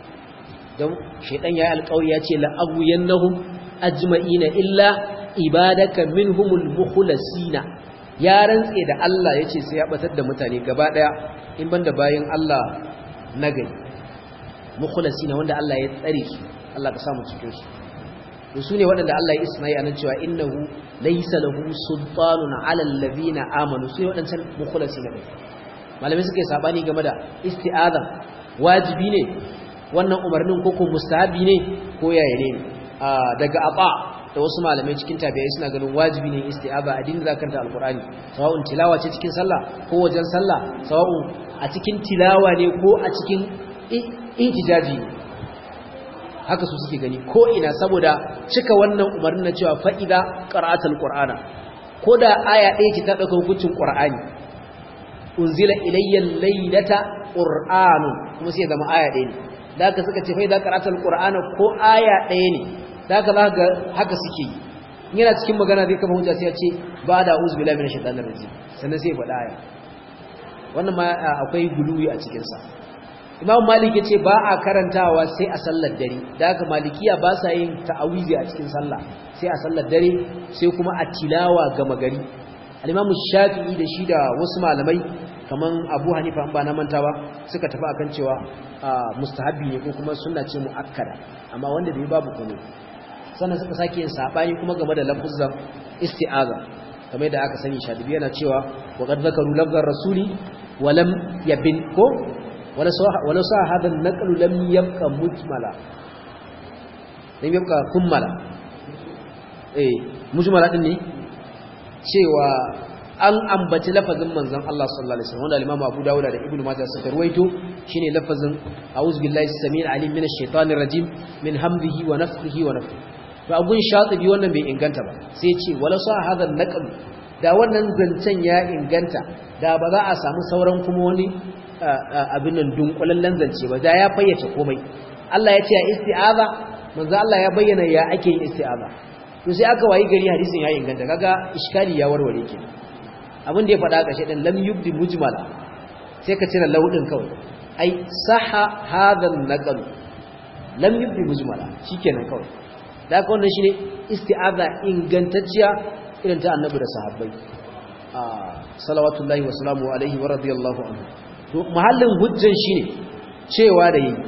don shaidan ya yi alkawari ya ce la'aguyannahum ajma'ina illa ibadaka minhumul mukhlasina ya rantse da Allah yace sai ya batar da mutane gaba daya in banda bayin Allah nagari mukhlasina wanda Allah ya tsare su Allah ka samu cikin su to sune waɗanda Allah ya isnai anan cewa innahu laysa lahu sultanun 'ala alladhina amanu sai waɗancan mukhlasina malamai suka yi sabani game da isti'aza wajibi ne wannan umarnin koko mustahabi ne ko yaya ne daga aba da wasu malamai cikin tabi'ai suna ganin wajibi ne isti'aza a dinga zakanta alqur'ani sawa'un tilawa ce cikin sallah ko wajen sallah sawa'un a cikin tilawa ne ko a cikin ihtijaji haka su suke gani ko ina saboda cika wannan umarnin na cewa fa'ida qara'atul qur'ana ko da aya ɗaya ce ta ɗauka hukuncin qur'ani unzila ilayya laylata qur'anun kuma sai zama aya ɗaya ne da haka suka ce fa idza qara'atul qur'ana ko aya ɗaya ne da haka za ga haka suke yi yana cikin magana zai kama hujja sai ya ce ba da uzu billahi minash shaitanir rajim sannan sai ya faɗa aya wannan ma akwai guluwi a cikin sa Imam Malik yace ba a karantawa sai a sallar dare da haka malikiya ba sa yin ta'awizi a cikin sallah sai a sallar dare sai kuma a tilawa ga magari al-Imam Shafi'i da shi da wasu malamai kaman Abu Hanifa an ba na manta ba suka tafi akan cewa mustahabbi ne ko kuma sunna ce muakkada amma wanda bai babu komai sannan suka sake yin sabani kuma game da lafuzan isti'aza kamar da aka sani shadibi yana cewa wa qad zakaru lafzar rasuli wa lam yabin ko wala sa wala sa hada an-naql lam yabqa mujmala lam yabqa kummala eh mujmala din ne cewa an ambaci lafazin manzon Allah sallallahu alaihi wasallam wanda Imam Abu Dawud da Ibn Majah suka ruwaito shine lafazin a'udhu billahi samil alim minash shaitanir rajim min hamdihi wa nafthihi wa nafthihi to abun shatibi wannan bai inganta ba sai ya ce wala sa hadha naql da wannan zancen ya inganta da ba za a samu sauran kuma wani abin nan dunkulallen zance ba da ya fayyace komai Allah ya ce isti'aza manzo Allah ya bayyana ya ake yin isti'aza to sai aka wayi gari hadisin ya inganta kaga iskali ya warware kenan abin da ya faɗa ƙashe ɗin lam yubdi mujmala sai ka cire laudin kawai ai saha hadhan naqal lam yubdi mujmala shikenan kawai da haka wannan shine isti'aza ingantacciya irin ta annabi da sahabbai salawatullahi wa salamu alaihi wa radiyallahu anhu to mahallin hujjan shine cewa da yi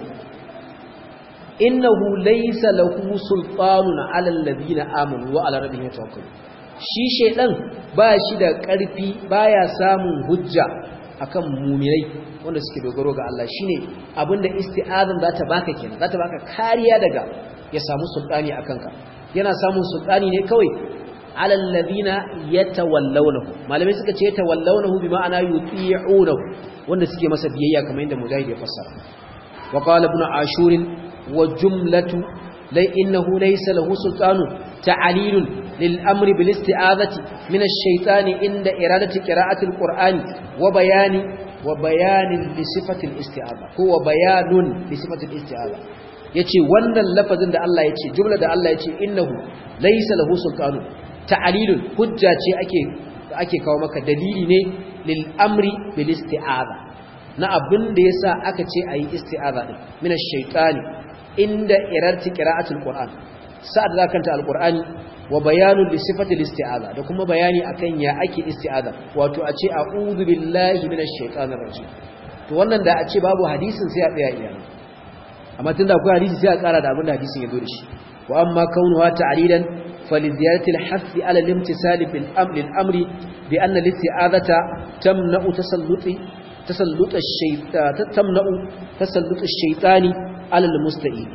innahu laysa lahu sultanun ala alladhina amanu wa ala rabbihim yatawakkalun shi shedan ba shi da ƙarfi baya samun hujja akan mu'minai wanda suke dogaro ga Allah shine abinda isti'azan za ta baka kenan za ta baka kariya daga ya samu sultani akan ka yana samun sultani ne kawai alal ladina yatawallawnahu malamai suka ce yatawallawnahu bi ma'ana yuti'unahu wanda suke masa biyayya kamar yadda mujahid ya fassara wa qala ibn ashur wa jumlatu lai innahu laysa lahu sultanun ta'alilun lil amri bil isti'azati min ash-shaytani inda iradati qira'ati al-qur'ani wa bayani wa bayanin li sifati al-isti'aza ko wa bayanun li sifati al-isti'aza yace wannan lafazin da Allah yace jumla da Allah yace innahu laysa lahu sultanun ta'alilun hujja ce ake ake kawo maka dalili ne lil amri bil isti'aza na abin da yasa aka ce ayi isti'aza din min ash-shaytani inda irarti qira'atul qur'an sa'ad da kanta alqur'ani wa bayanun li sifatil isti'aza da kuma bayani akan ya ake isti'aza wato a ce a'udhu billahi minash shaitanir rajim to wannan da a ce babu hadisin sai a tsaya iyana amma tunda akwai hadisi sai a kara da abin da hadisin ya zo da shi wa amma kaunuha ta'lilan فلزيادة الحث على الامتثال بالأمر الأمر بأن الاستعاذة تمنع تسلط تسلط الشيطان تمنع تسلط الشيطان على المستعين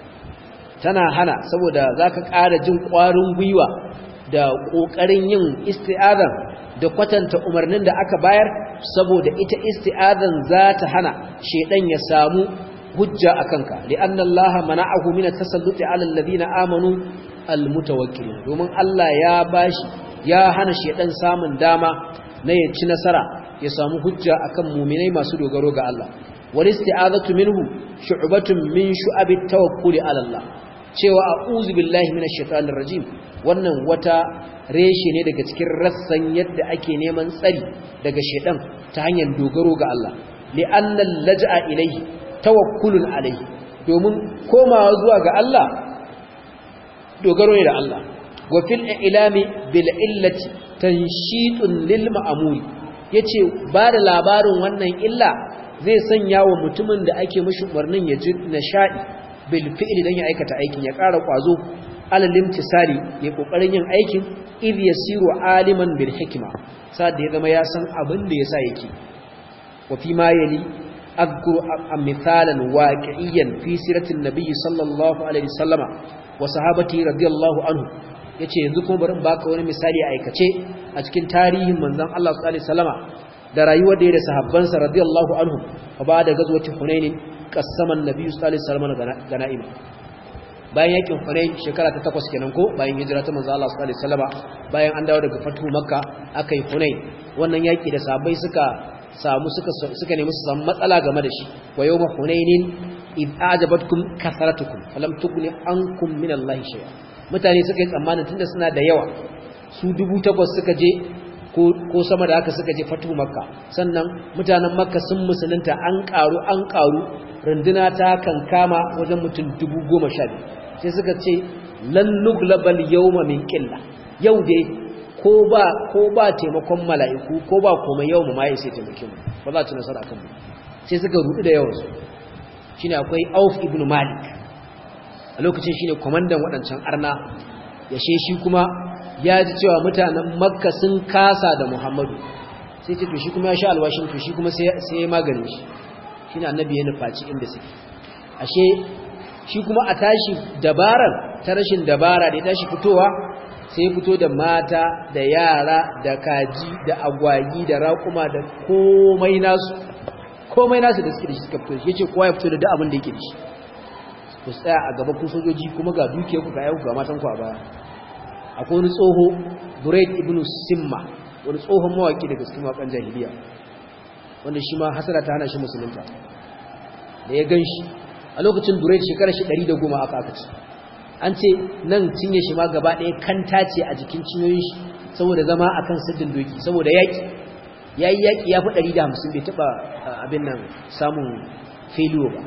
tana hana saboda zaka ƙara jin ƙwarin gwiwa da ƙoƙarin yin isti'azan da kwatanta umarnin da aka bayar saboda ita isti'azan za ta hana shedan ya samu hujja akanka li'anna allaha mana'ahu min at-tasalluti 'ala alladhina amanu almutawakkilin domin Allah ya bashi ya hana shedan samun dama na ya ci nasara ya samu hujja akan mu'minai masu dogaro ga Allah wal isti'azatu minhu shu'batun min shu'abit tawakkuli ala Allah cewa a'udhu billahi minash shaitanir rajim wannan wata reshe ne daga cikin rassan yadda ake neman tsari daga shedan ta hanyar dogaro ga Allah li'anna al-laj'a ilayhi tawakkulun alayhi domin komawa zuwa ga Allah dogaro ne da Allah wa fil ilami bil illati tanshitun lil ma'muri yace ba da labarin wannan illa zai sanya wa mutumin da ake mishi umarnin ya ji nishadi bil fi'li dan ya aikata aikin ya ƙara kwazo alal imtisali ya kokarin yin aikin id yasiru aliman bil hikma sai da ya zama ya san abin da yasa yake wa fi ma yali أذكر مثالا واقعيا في سيرة النبي صلى الله عليه وسلم وصحابته رضي الله عنه yace yanzu kuma bari in baka wani misali a aikace a cikin tarihin manzon Allah sallallahu alaihi wasallama da rayuwar da ya da sahabbansa radiyallahu anhu fa ba da gazwati hunain qassama an-nabi sallallahu alaihi wasallama ganaima bayan yakin hunain shekara ta takwas kenan ko bayan hijira ta manzon Allah sallallahu alaihi wasallama bayan an dawo daga fatu makka akai hunain wannan yaki da sahabbai suka samu suka suka nemi su samu matsala game da shi wa yawma hunainin id ajabatkum kasaratukum falam tughni ankum min Allah shay'a mutane suka yi tsammanin tunda suna da yawa su dubu takwas suka je ko ko sama da haka suka je fatu makka sannan mutanen makka sun musulunta an karu an karu runduna ta kankama wajen mutum dubu goma sha biyu sai suka ce lan nuglabal yawma min qilla yau dai ko ba ko ba taimakon mala'iku ko ba komai yau mu mai sai taimake mu ba za ci nasara akan mu sai suka rudu da yawan su shine akwai Auf ibn Malik a lokacin shine komandan wadancan arna yashe shi kuma ya ji cewa mutanen Makka sun kasa da Muhammadu sai ce to shi kuma ya sha alwashin to shi kuma sai sai ya magane shi shine annabi ya nufaci inda suke ashe shi kuma a tashi dabaran ta rashin dabara da ya tashi fitowa sai fito da mata da yara da kaji da agwagi da raƙuma da komai nasu komai nasu da suke da shi suka fito yace kowa ya fito da duk abin da yake da shi ku tsaya a gaba ku sojoji kuma ga dukiyar ku ga yau ga matan ku a baya akwai wani tsoho Buraid ibn Simma wani tsohon mawaki daga cikin wakan jahiliya wanda shi ma hasara ta hana shi musulunta da ya ganshi a lokacin Buraid shekarar shi 110 aka aka ci an ce nan cinye shi ma gaba ɗaya kanta ce a jikin cinyoyin shi saboda zama a kan siddin doki saboda yaƙi ya yi yaƙi ya fi ɗari da hamsin bai taɓa abin nan samun filiyo ba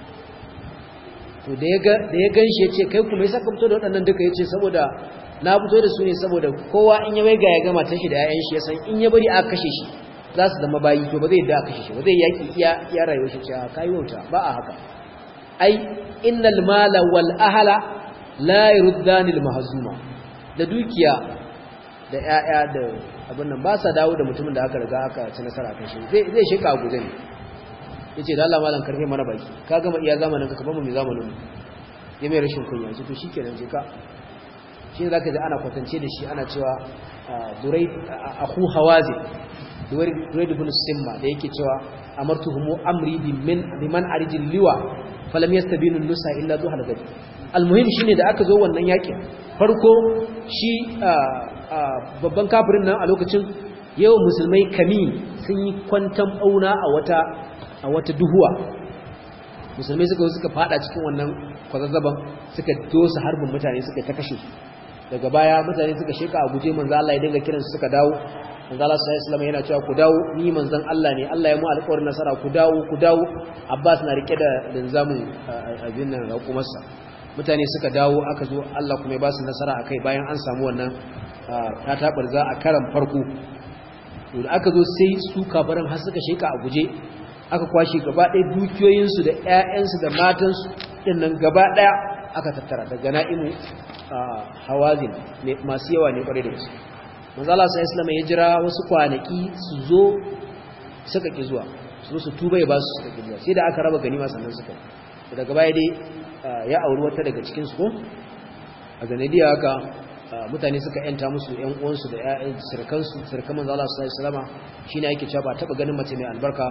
to da ya gan shi ya ce kai kuma ya saka fito da waɗannan duka ya ce saboda na fito da su ne saboda kowa in ya waiga ya gama tashi da 'ya'yan shi ya san in ya bari aka kashe shi za su zama bayi to ba zai da aka kashe shi ba zai yaƙi iya rayuwar shi ce ka yi wauta ba a haka ai innal mala wal ahala la yurdanil mahzuma da dukiya da ƴaƴa da abin nan ba sa dawo da mutumin da aka riga aka ci nasara kan shi zai zai shika a guje ne yace da Allah malam karfe mana baki ka gama iya zamanin ka kafa mu mai zamanin mu ya mai rashin kunya ce to shikenan je ka shi zaka ji ana kwatance da shi ana cewa durai akhu hawazi durai durai ibn simma da yake cewa amartuhum amri bimin biman arijil liwa falam yastabinu nusa illa duhal gadi almuhim shine da aka zo wannan yakin farko shi babban kafirin nan a lokacin yau musulmai kami sun yi kwantan auna a wata a wata duhuwa musulmai suka suka fada cikin wannan kwazazzaban suka dosa harbin mutane suka ta kashe daga baya mutane suka sheka a guje manzo Allah ya dinga kiransu suka dawo manzo Allah sallallahu alaihi wasallam yana cewa ku dawo ni manzon Allah ne Allah ya mu alƙawarin nasara ku dawo ku dawo Abbas na rike da linzamin abin nan raƙumarsa mutane suka dawo aka zo Allah kuma ya ba su nasara akai bayan an samu wannan tatabar za a karan farko to da aka zo sai su kafaran har suka sheka a guje aka kwashe gaba ɗaya dukiyoyinsu da ƴaƴansu da matansu dinnan gaba ɗaya aka tattara daga na'imu hawazin masu yawa ne kwarai da gaske manzo Allah sai Islam ya jira wasu kwanaki su zo suka ki zuwa su su tuba ya ba su suka ki zuwa sai da aka raba ganima sannan suka daga baya dai ya auri wata daga cikin su ko a zanadiya haka mutane suka yanta musu ƴan uwansu da ƴaƴan sirkan su sirkan manzo Allah sallallahu alaihi wasallam shine yake cewa ba taba ganin mace mai albarka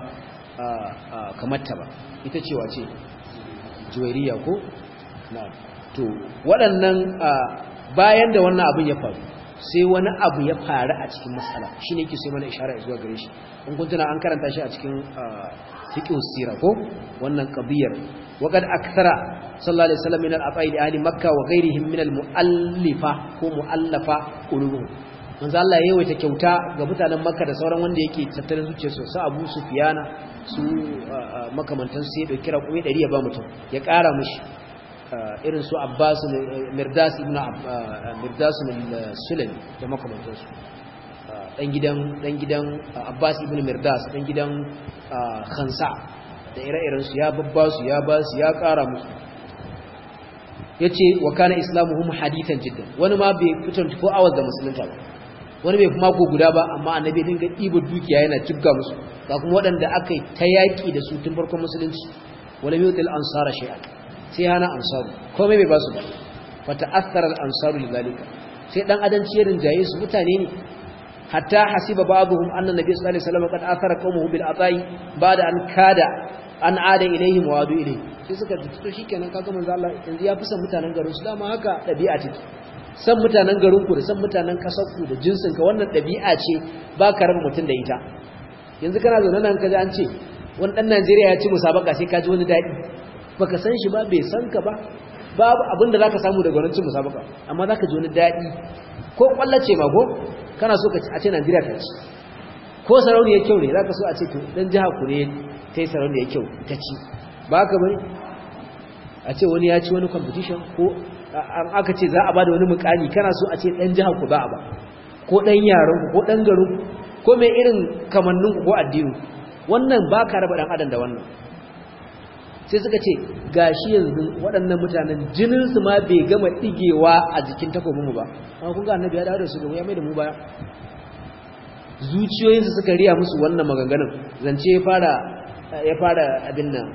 kamar ta ba ita ce wace juwairiya ko na'am to waɗannan bayan da wannan abin ya faru sai wani abu ya faru a cikin matsala shi ne ke sai mana ishara zuwa gare shi in kun tuna an karanta shi a cikin fiqh sira ko wannan qadiyar waqad akthara sallallahu alaihi wasallam min al-afaid ahli makkah wa ghayrihim min al-muallifa ko muallafa qulubuhum manzo Allah ya yawaita kyauta ga mutanen makka da sauran wanda yake tattalin zuciyarsu su Abu Sufyana su makamantan su ya dauki raƙumi 100 ya ba mutum ya ƙara mushi irin su Abbas Mirdas ibn Mirdas al-Sulami da makamantansu dan gidan dan gidan Abbas ibn Mirdas dan gidan Khansa da ire-iren su ya babba su ya ba su ya ƙara musu yace wa kana islamuhum hadithan jiddan wani ma bai fitar 24 hours da musulunta ba wani bai kuma ko guda ba amma annabi dinga ɗiba dukiya yana jibga musu ga kuma waɗanda aka yi ta yaƙi da su tun farkon musulunci wala yutil ansara shay'an sai hana ansaru komai bai ba su ba fata athara al-ansaru lidhalika sai dan adanci ya rinjaye su mutane ne hatta hasiba ba'dhum anna nabiy sallallahu alaihi wasallam qad athara qawmuhu bil ata'i ba'da an kada an ada ilaihim wa adu ilayhi sai suka to shikenan kaga manzo Allah yanzu ya fi san mutanen garin su dama haka dabi'a take san mutanen garin ku da san mutanen kasar ku da jinsin ka wannan dabi'a ce ba ka raba mutun da ita yanzu kana zaune nan kaje an ce wani dan Najeriya ya ci musabaka sai ka ji wani dadi baka san shi ba bai san ka ba babu abinda zaka samu daga wannan cin musabaka amma zaka ji wani dadi ko kwallace ma ko kana so ka ci a ce Najeriya ta ci ko sarauniya kyau ne zaka so a ce to dan jiha ku ne tai sarauniya kyau ta ci ba haka bane a ce wani ya ci wani competition ko an aka ce za a bada wani mukami kana so a ce dan jiha ku ba a ba ko dan yaran ku ko dan garin ku ko mai irin kamannin ku ko addini wannan ba ka raba dan adam da wannan sai suka ce gashi yanzu waɗannan mutanen jininsu ma bai gama ɗigewa a jikin takobinmu ba amma kun ga annabi ya dawo da su gaba ya mai da mu baya zuciyoyinsu suka riya musu wannan maganganun zance ya fara ya fara abin nan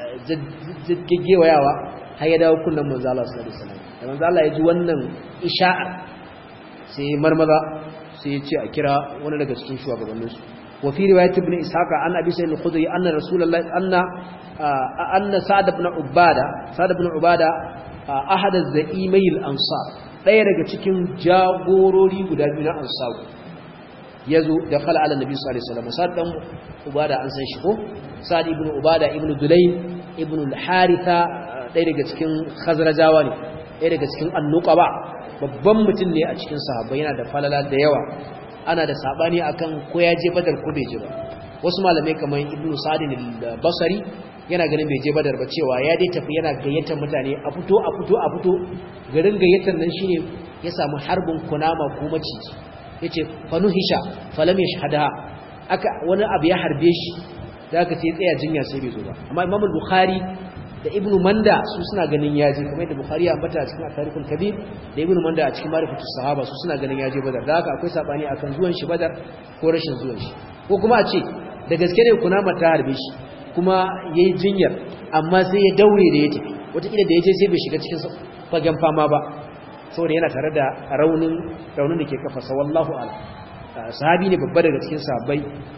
gaggewayawa har ya dawo kunnan manzo Allah sallallahu alaihi wasallam da manzo Allah ya ji wannan isha'a sai marmaza sai ya ce a kira wani daga cikin shugabanninsu وفي رواية ابن إسحاق عن أبي سيد الخدري أن رسول الله أن أن سعد بن عبادة سعد بن عبادة أحد الزئيمي الأنصار ɗaya daga cikin jagorori guda biyu na ansaru ya zo da kala ala nabi sallallahu alaihi wasallam sa'ad dan ubada an san shi ko sa'ad ibn ubada ibn dulayn ibn al-haritha ɗaya daga cikin khazrajawa ne ɗaya daga cikin annuqaba babban mutum ne a cikin sahabbai yana da falala da yawa ana da sabani akan ko ya je badar ko bai je ba wasu malamai kamar ibnu sadin al-basri yana ganin bai je badar ba cewa ya dai tafi yana gayyatar mutane a fito a fito a fito garin gayyatar nan shine ya samu harbin kunama ko maciji yace fanuhisha falam yashhadaha aka wani abu ya harbe shi da aka ce tsaya jinya sai bai zo ba amma imam al-bukhari da ibnu manda su suna ganin yaje kamar da bukhari ya ambata a cikin tarihul kabir da ibnu manda a cikin marifatus sahaba su suna ganin yaje badar da haka akwai sabani akan zuwan shi badar ko rashin zuwan shi ko kuma a ce da gaske ne kunama ta harbe shi kuma yayi jinyar amma sai ya daure da ya tafi wataƙila da ya je sai bai shiga cikin fagen fama ba saboda yana tare da raunin raunin da ke kafa wallahu a'lam sahabi ne babba daga cikin sahabbai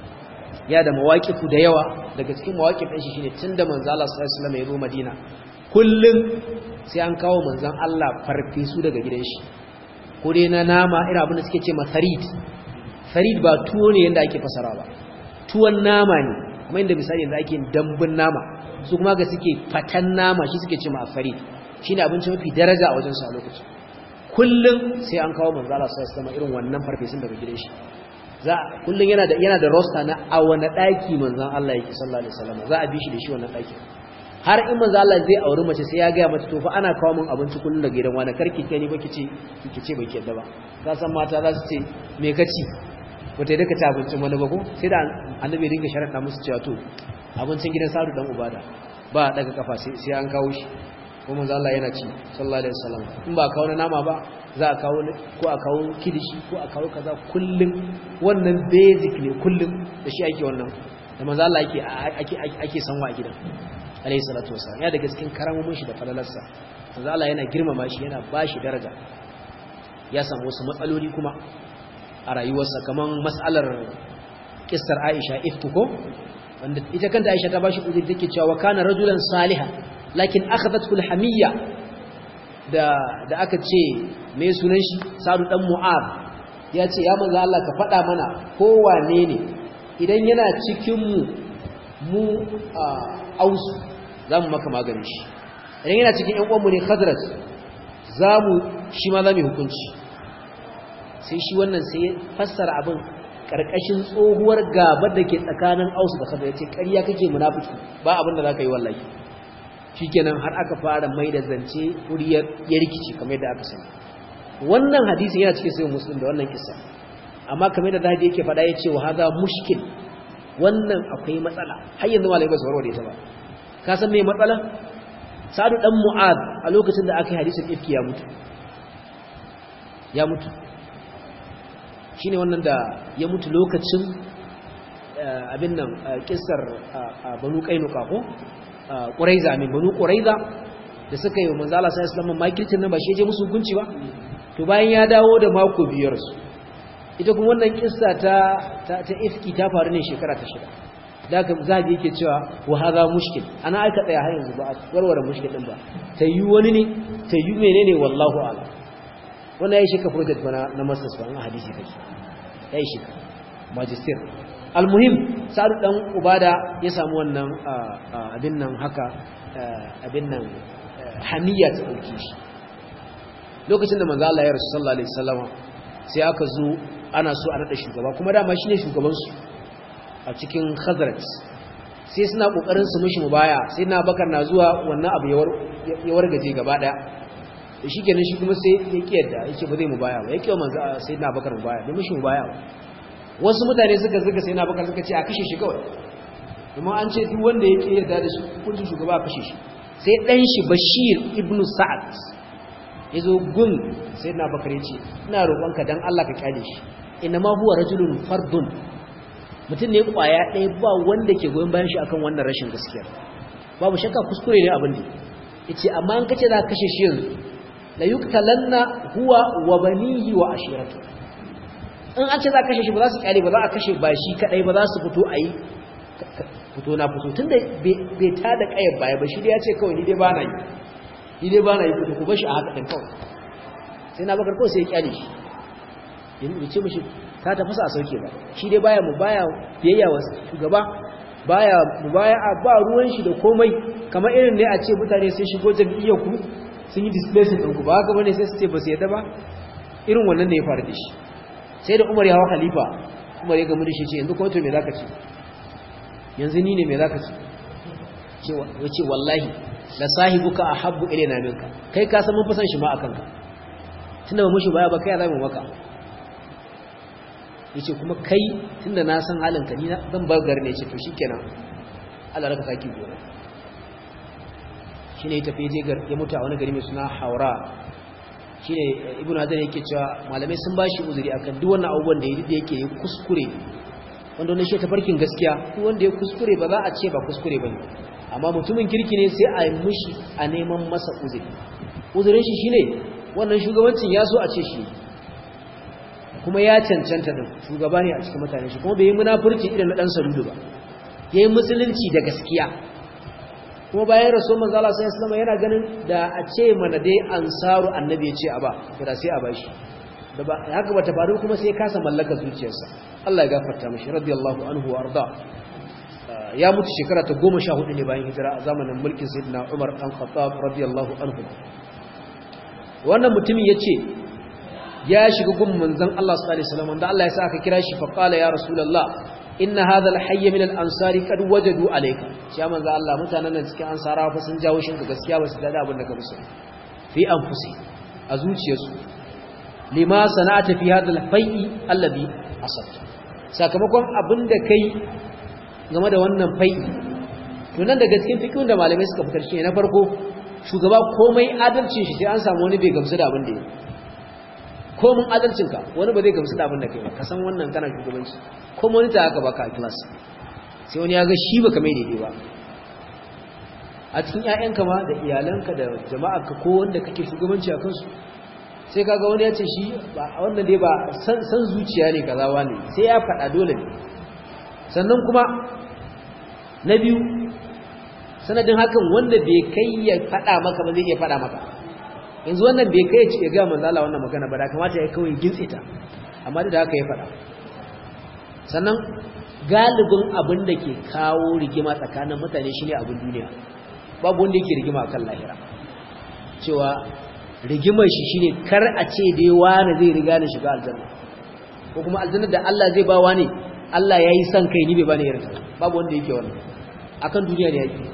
ya da mawaƙifu da yawa daga cikin mawaƙif ɗin shi shine tunda manzo Allah sallallahu alaihi wasallam ya zo Madina kullum sai an kawo manzon Allah farfesu daga gidan shi ko dai na nama irin abin da suke ce ma farid farid ba tuwo ne yanda ake fasara ba tuwon nama ne kuma inda misali yanzu ake dambun nama su kuma ga suke fatan nama shi suke ce ma farid shine abinci mafi daraja a wajen sa lokacin kullum sai an kawo manzo Allah sallallahu alaihi wasallam irin wannan farfesun daga gidan shi za kullun yana da yana da roster na a wani daki manzon Allah yake sallallahu alaihi wasallam za a bi shi da shi wannan daki har in manzon Allah zai auri mace sai ya ga mata to fa ana kawo min abinci kullun daga gidan wani karki kai ni baki ce kike ce baki yadda ba ka san mata za su ce me kaci wata yadda ka ci abincin wani ba ko sai da annabi dinga sharaɗa musu cewa to abincin gidan sadu dan ubada ba daga kafa sai an kawo shi ko manzo Allah yana ci sallallahu alaihi wasallam in ba kawo nama ba za a kawo ko a kawo kilishi ko a kawo kaza kullum wannan basic ne kullum da shi ake wannan da manzo Allah yake ake ake sanwa a gidan alaihi salatu wasallam ya daga cikin karamomin shi da falalarsa manzo Allah yana girmama shi yana bashi daraja ya samu wasu matsaloli kuma a rayuwarsa kaman mas'alar kissar Aisha iftuko wanda ita kanta Aisha ta bashi uzuri take cewa kana rajulan salihan lakin akhadathu alhamiyya da da aka ce me sunan shi Sa'd dan Mu'ad ya ce ya manzo Allah ka faɗa mana ko wane ne idan yana cikin mu mu ausu zamu maka magani shi idan yana cikin ƴan uwanmu ne Khazraj zamu shi ma zamu hukunci sai shi wannan sai ya fassara abin karkashin tsohuwar gabar da ke tsakanin ausu da Khazraj ya ce ƙarya kake munafiki ba abin da zaka yi wallahi shikenan har aka fara mai da zance wuriyar ya rikici kamar yadda aka sani wannan hadisi yana cikin sayin muslim da wannan kisa amma kamar yadda zahabi yake faɗa ya ce wa haza mushkil wannan akwai matsala har yanzu malai ba su warware ta ba ka san me matsala sadu dan mu'ad a lokacin da aka yi hadisin ifki ya mutu ya mutu shine wannan da ya mutu lokacin abin nan kissar banu kainuka ko ƙuraiza min banu ƙuraiza da suka yi manzo Allah sallallahu alaihi wasallam makircin nan ba shi je musu hukunci ba to bayan ya dawo da mako biyar su ita kuma wannan kissa ta ta, ifki ta faru ne shekara ta shida da ka zabi yake cewa wa hadha mushkil ana aka tsaya har yanzu ba a warware mushkil din ba ta yi wani ne ta yi menene wallahu a'lam wannan yayi shi ka project bana na masters ba na hadisi kake yayi shi magister almuhim sa'ad dan ubada ya samu wannan abin nan haka abin nan hamiya ta dauke shi lokacin da manzo Allah ya rasu sallallahu alaihi wasallam sai aka zo ana so a nada shugaba kuma dama shine shugaban su a cikin khazraj sai suna kokarin su mishi mubaya sai na bakar na zuwa wannan abu ya wargaje gaba daya da shi kenan shi kuma sai ya kiyarda yake ba zai mubaya ba yake manzo sai na bakar mubaya bai mishi mubaya ba wasu mutane suka zuga sai na bakar suka ce a kashe shi kawai kuma an ce duk wanda ya yarda da shi hukuncin shugaba a kashe shi sai dan shi bashir ibnu sa'ad ya zo gun sai na bakar ya ce ina roƙonka dan Allah ka kyale shi ina ma huwa rajulun fardun mutum ne kwaya ɗaya ba wanda ke goyon bayan shi akan wannan rashin gaskiya babu shakka kuskure ne abin da yace amma an kace za ka kashe shi yanzu la yuktalanna huwa wa banihi wa ashiratu in an ce za a kashe shi ba za su kyale ba za a kashe ba shi kadai ba za su fito a yi fito na fito tun da bai ta da kayan baya ba shi dai ya ce kawai ni dai ba na yi ni dai ba na yi fito ku bashi a haka ɗin kawai sai na bakar kawai sai ya kyale shi ya ce mashi ka tafasa a sauke ba shi dai baya mu baya biyayya wa shugaba baya mu baya a ba ruwan shi da komai kamar irin ne a ce mutane sun shigo jam'iyyar ku sun yi displacing ɗinku ba haka bane sai su ce ba su yadda ba irin wannan ne ya faru da shi sai da umar ya hawa khalifa umar ya gamu da shi ce yanzu kuma to me zaka ce yanzu ni ne me zaka ce ya ce wallahi la sahibuka ahabbu ilayna minka kai ka san mun fi san shi ma akan ka tunda ba mushi baya ba kai za mu maka yace kuma kai tunda na san halin ka ni zan bar garin ne yace to shikenan Allah raka saki gona shine ya tafi je ya mutu a wani gari mai suna haura shine ibnu hajar yake cewa malamai sun bashi uzuri akan duk wannan abubuwan da yake yi kuskure wanda wannan shi tafarkin gaskiya duk wanda ya kuskure ba za a ce ba kuskure bane amma mutumin kirki ne sai a yi mushi a neman masa uzuri uzurin shi shine wannan shugabancin ya so a ce shi kuma ya cancanta din shugaba ne a cikin mutane shi kuma bai yi munafurci irin na dan saludu ba yayi musulunci da gaskiya kuma bayan rasul manzo Allah sallallahu alaihi yana ganin da a ce mana dai ansaru annabi ya ce a ba to da sai a bashi da ba haka bata faru kuma sai kasa mallaka zuciyarsa Allah ya gafarta mishi radiyallahu anhu wa arda ya mutu shekara ta 14 ne bayan hijira a zamanin mulkin sayyidina Umar dan Khattab radiyallahu anhu wannan mutumin yace ya shiga gun manzon Allah sallallahu alaihi wasallam da Allah ya sa aka kira shi fa qala ya rasulullah inna hadha al-hayy min al-ansari qad wajadu alayka shi ya manzo Allah mutanen nan cikin ansarawa fa sun jawo shinka gaskiya ba su da abin da ka musu fi anfusi a zuciyarsu lima sana'ata fi hadha al-fai'i alladhi asabta sakamakon abin da kai game da wannan fai'i to nan daga cikin fiqhun da malamai suka fitar shi na farko shugaba komai adalcin shi sai an samu wani bai gamsu da abin da yake komin adalcinka wani ba zai gamsu da abin da kai ba ka san wannan kana shugabanci ko monita aka baka a class sai wani ya ga shi baka mai daidai ba a cikin ƴaƴanka ma da iyalanka da jama'arka ko wanda kake shugabanci a kansu sai kaga wani ya ce shi ba wannan dai ba san san zuciya ne kaza wani sai ya faɗa dole ne sannan kuma na biyu sanadin hakan wanda bai kai ya faɗa maka ba zai iya faɗa maka yanzu wannan bai kai ya ga manzo Allah wannan magana ba da kamata ya kawai gintse ta amma da haka ya faɗa sannan galibin abin da ke kawo rigima tsakanin mutane shine abin duniya babu wanda yake rigima akan lahira cewa rigimar shi shine kar a ce dai wani zai riga ni shiga aljanna ko kuma aljanna da Allah zai ba wani Allah yayi son kai ni bai bani irin babu wanda yake wannan akan duniya ne yake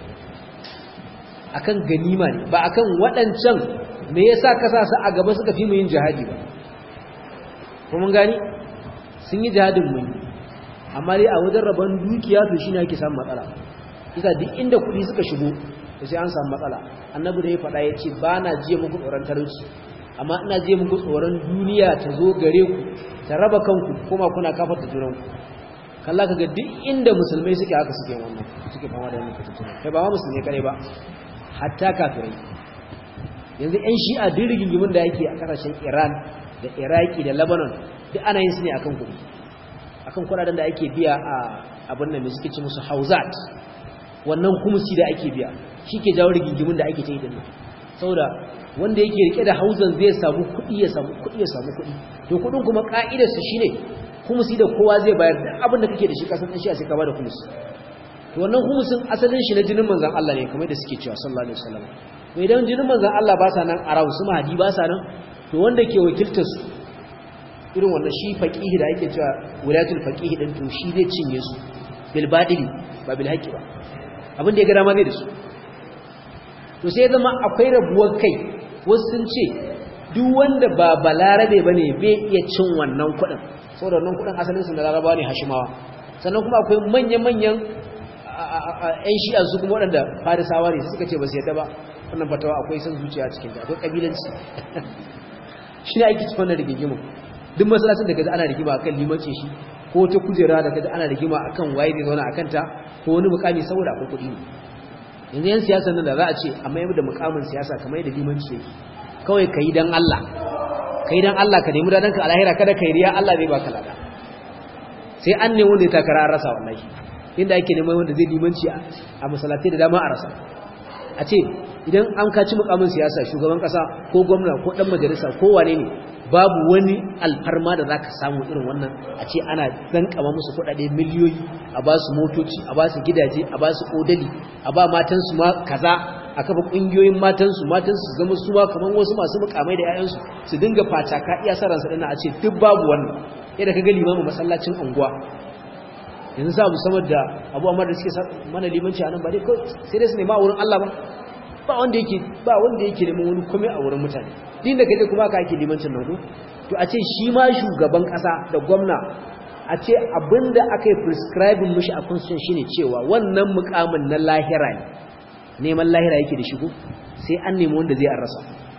akan ganima ne ba akan waɗancan me yasa ka sa su a gaba suka fi mu yin jihadi ba kuma gani sun yi jihadin mu amma dai a wajen rabon dukiya to shine ake samun matsala kisa duk inda kuɗi suka shigo to sai an samu matsala annabi da ya faɗa ya ce ba na jiya muku tsoron talauci amma ina jiya muku tsoron duniya ta zo gare ku ta raba kanku kuma kuna kafar da junanku kalla kaga duk inda musulmai suke haka suke wannan suke fama da wannan fitintuna kai ba ma musulmai kare ba hatta kafirai yanzu yan shi'a duk rigingimin da yake a kasashen Iran da Iraki da Lebanon duk ana yin su ne akan kuɗi akan kuɗaɗen da ake biya a abin nan suke ci musu hauzat wannan kumusi da ake biya shi ke jawo rigingimin da ake ta yi din nan saboda wanda yake rike da hauzan zai samu kuɗi ya samu kuɗi ya samu kuɗi to kuɗin kuma ka'idar su shine kumusi da kowa zai bayar da abin da kake da shi kasan shi a sai ka bada kumusi to wannan kumusin asalin shi na jinin manzon Allah ne kamar da suke cewa sallallahu alaihi wasallam to idan jinin manzon Allah ba sa nan a su mahadi ba sa nan to wanda ke wakiltar su irin wannan shi faqihi da ake cewa wilayatul faqihi din to shi zai cinye su bil badili ba bil haqqi ba abin da ya ga dama zai da su to sai zama akwai rabuwar kai wasu sun ce duk wanda ba balarabe bane bai iya cin wannan kuɗin saboda wannan kuɗin asalin su na larabawa ne hashimawa sannan kuma akwai manya-manyan ‘yan shi'a su kuma waɗanda farisawa ne suka ce ba su yadda ba wannan fatawa akwai son zuciya cikin da akwai ƙabilanci shi ne aiki cikin wannan rigigimu duk masalacin da kaji ana rigima akan limanci shi ko ta kujera da kaji ana rigima akan waye zai zauna akan ta ko wani mukami saboda akwai kuɗi ne yanzu yan siyasa nan da za a ce amma yau da mukamin siyasa kamar yadda limanci yake kawai ka yi don Allah ka yi don Allah ka nemi dadanka a lahira kada ka yi riya Allah zai baka lada sai an ne wanda ya takara an rasa wallahi inda ake neman wanda zai limanci a masalatai da dama a rasa a ce idan an kaci mukamin siyasa shugaban kasa ko gwamna ko dan majalisa ko wane ne babu wani alfarma da zaka samu irin wannan a ce ana zankama musu kuɗaɗe miliyoyi a ba su motoci a ba su gidaje a ba su odali a ba matansu ma kaza a kafa ƙungiyoyin matansu matansu zama su ma kamar wasu masu mukamai da 'ya'yansu su dinga fataka iya saransa ɗana a ce duk babu wannan yadda ka ga limamin masallacin unguwa yanzu sa musamman da abu amma da suke mana limanci a nan ba dai kawai sai dai su nema a wurin Allah ba ba wanda yake ba wanda yake neman wani kome a wurin mutane din da kaje kuma ka yake limancin nan ko to a ce shi ma shugaban kasa da gwamna a ce abinda aka yi prescribing mishi a constitution shine cewa wannan mukamin na lahira ne neman lahira yake da shigo sai an nemi wanda zai an rasa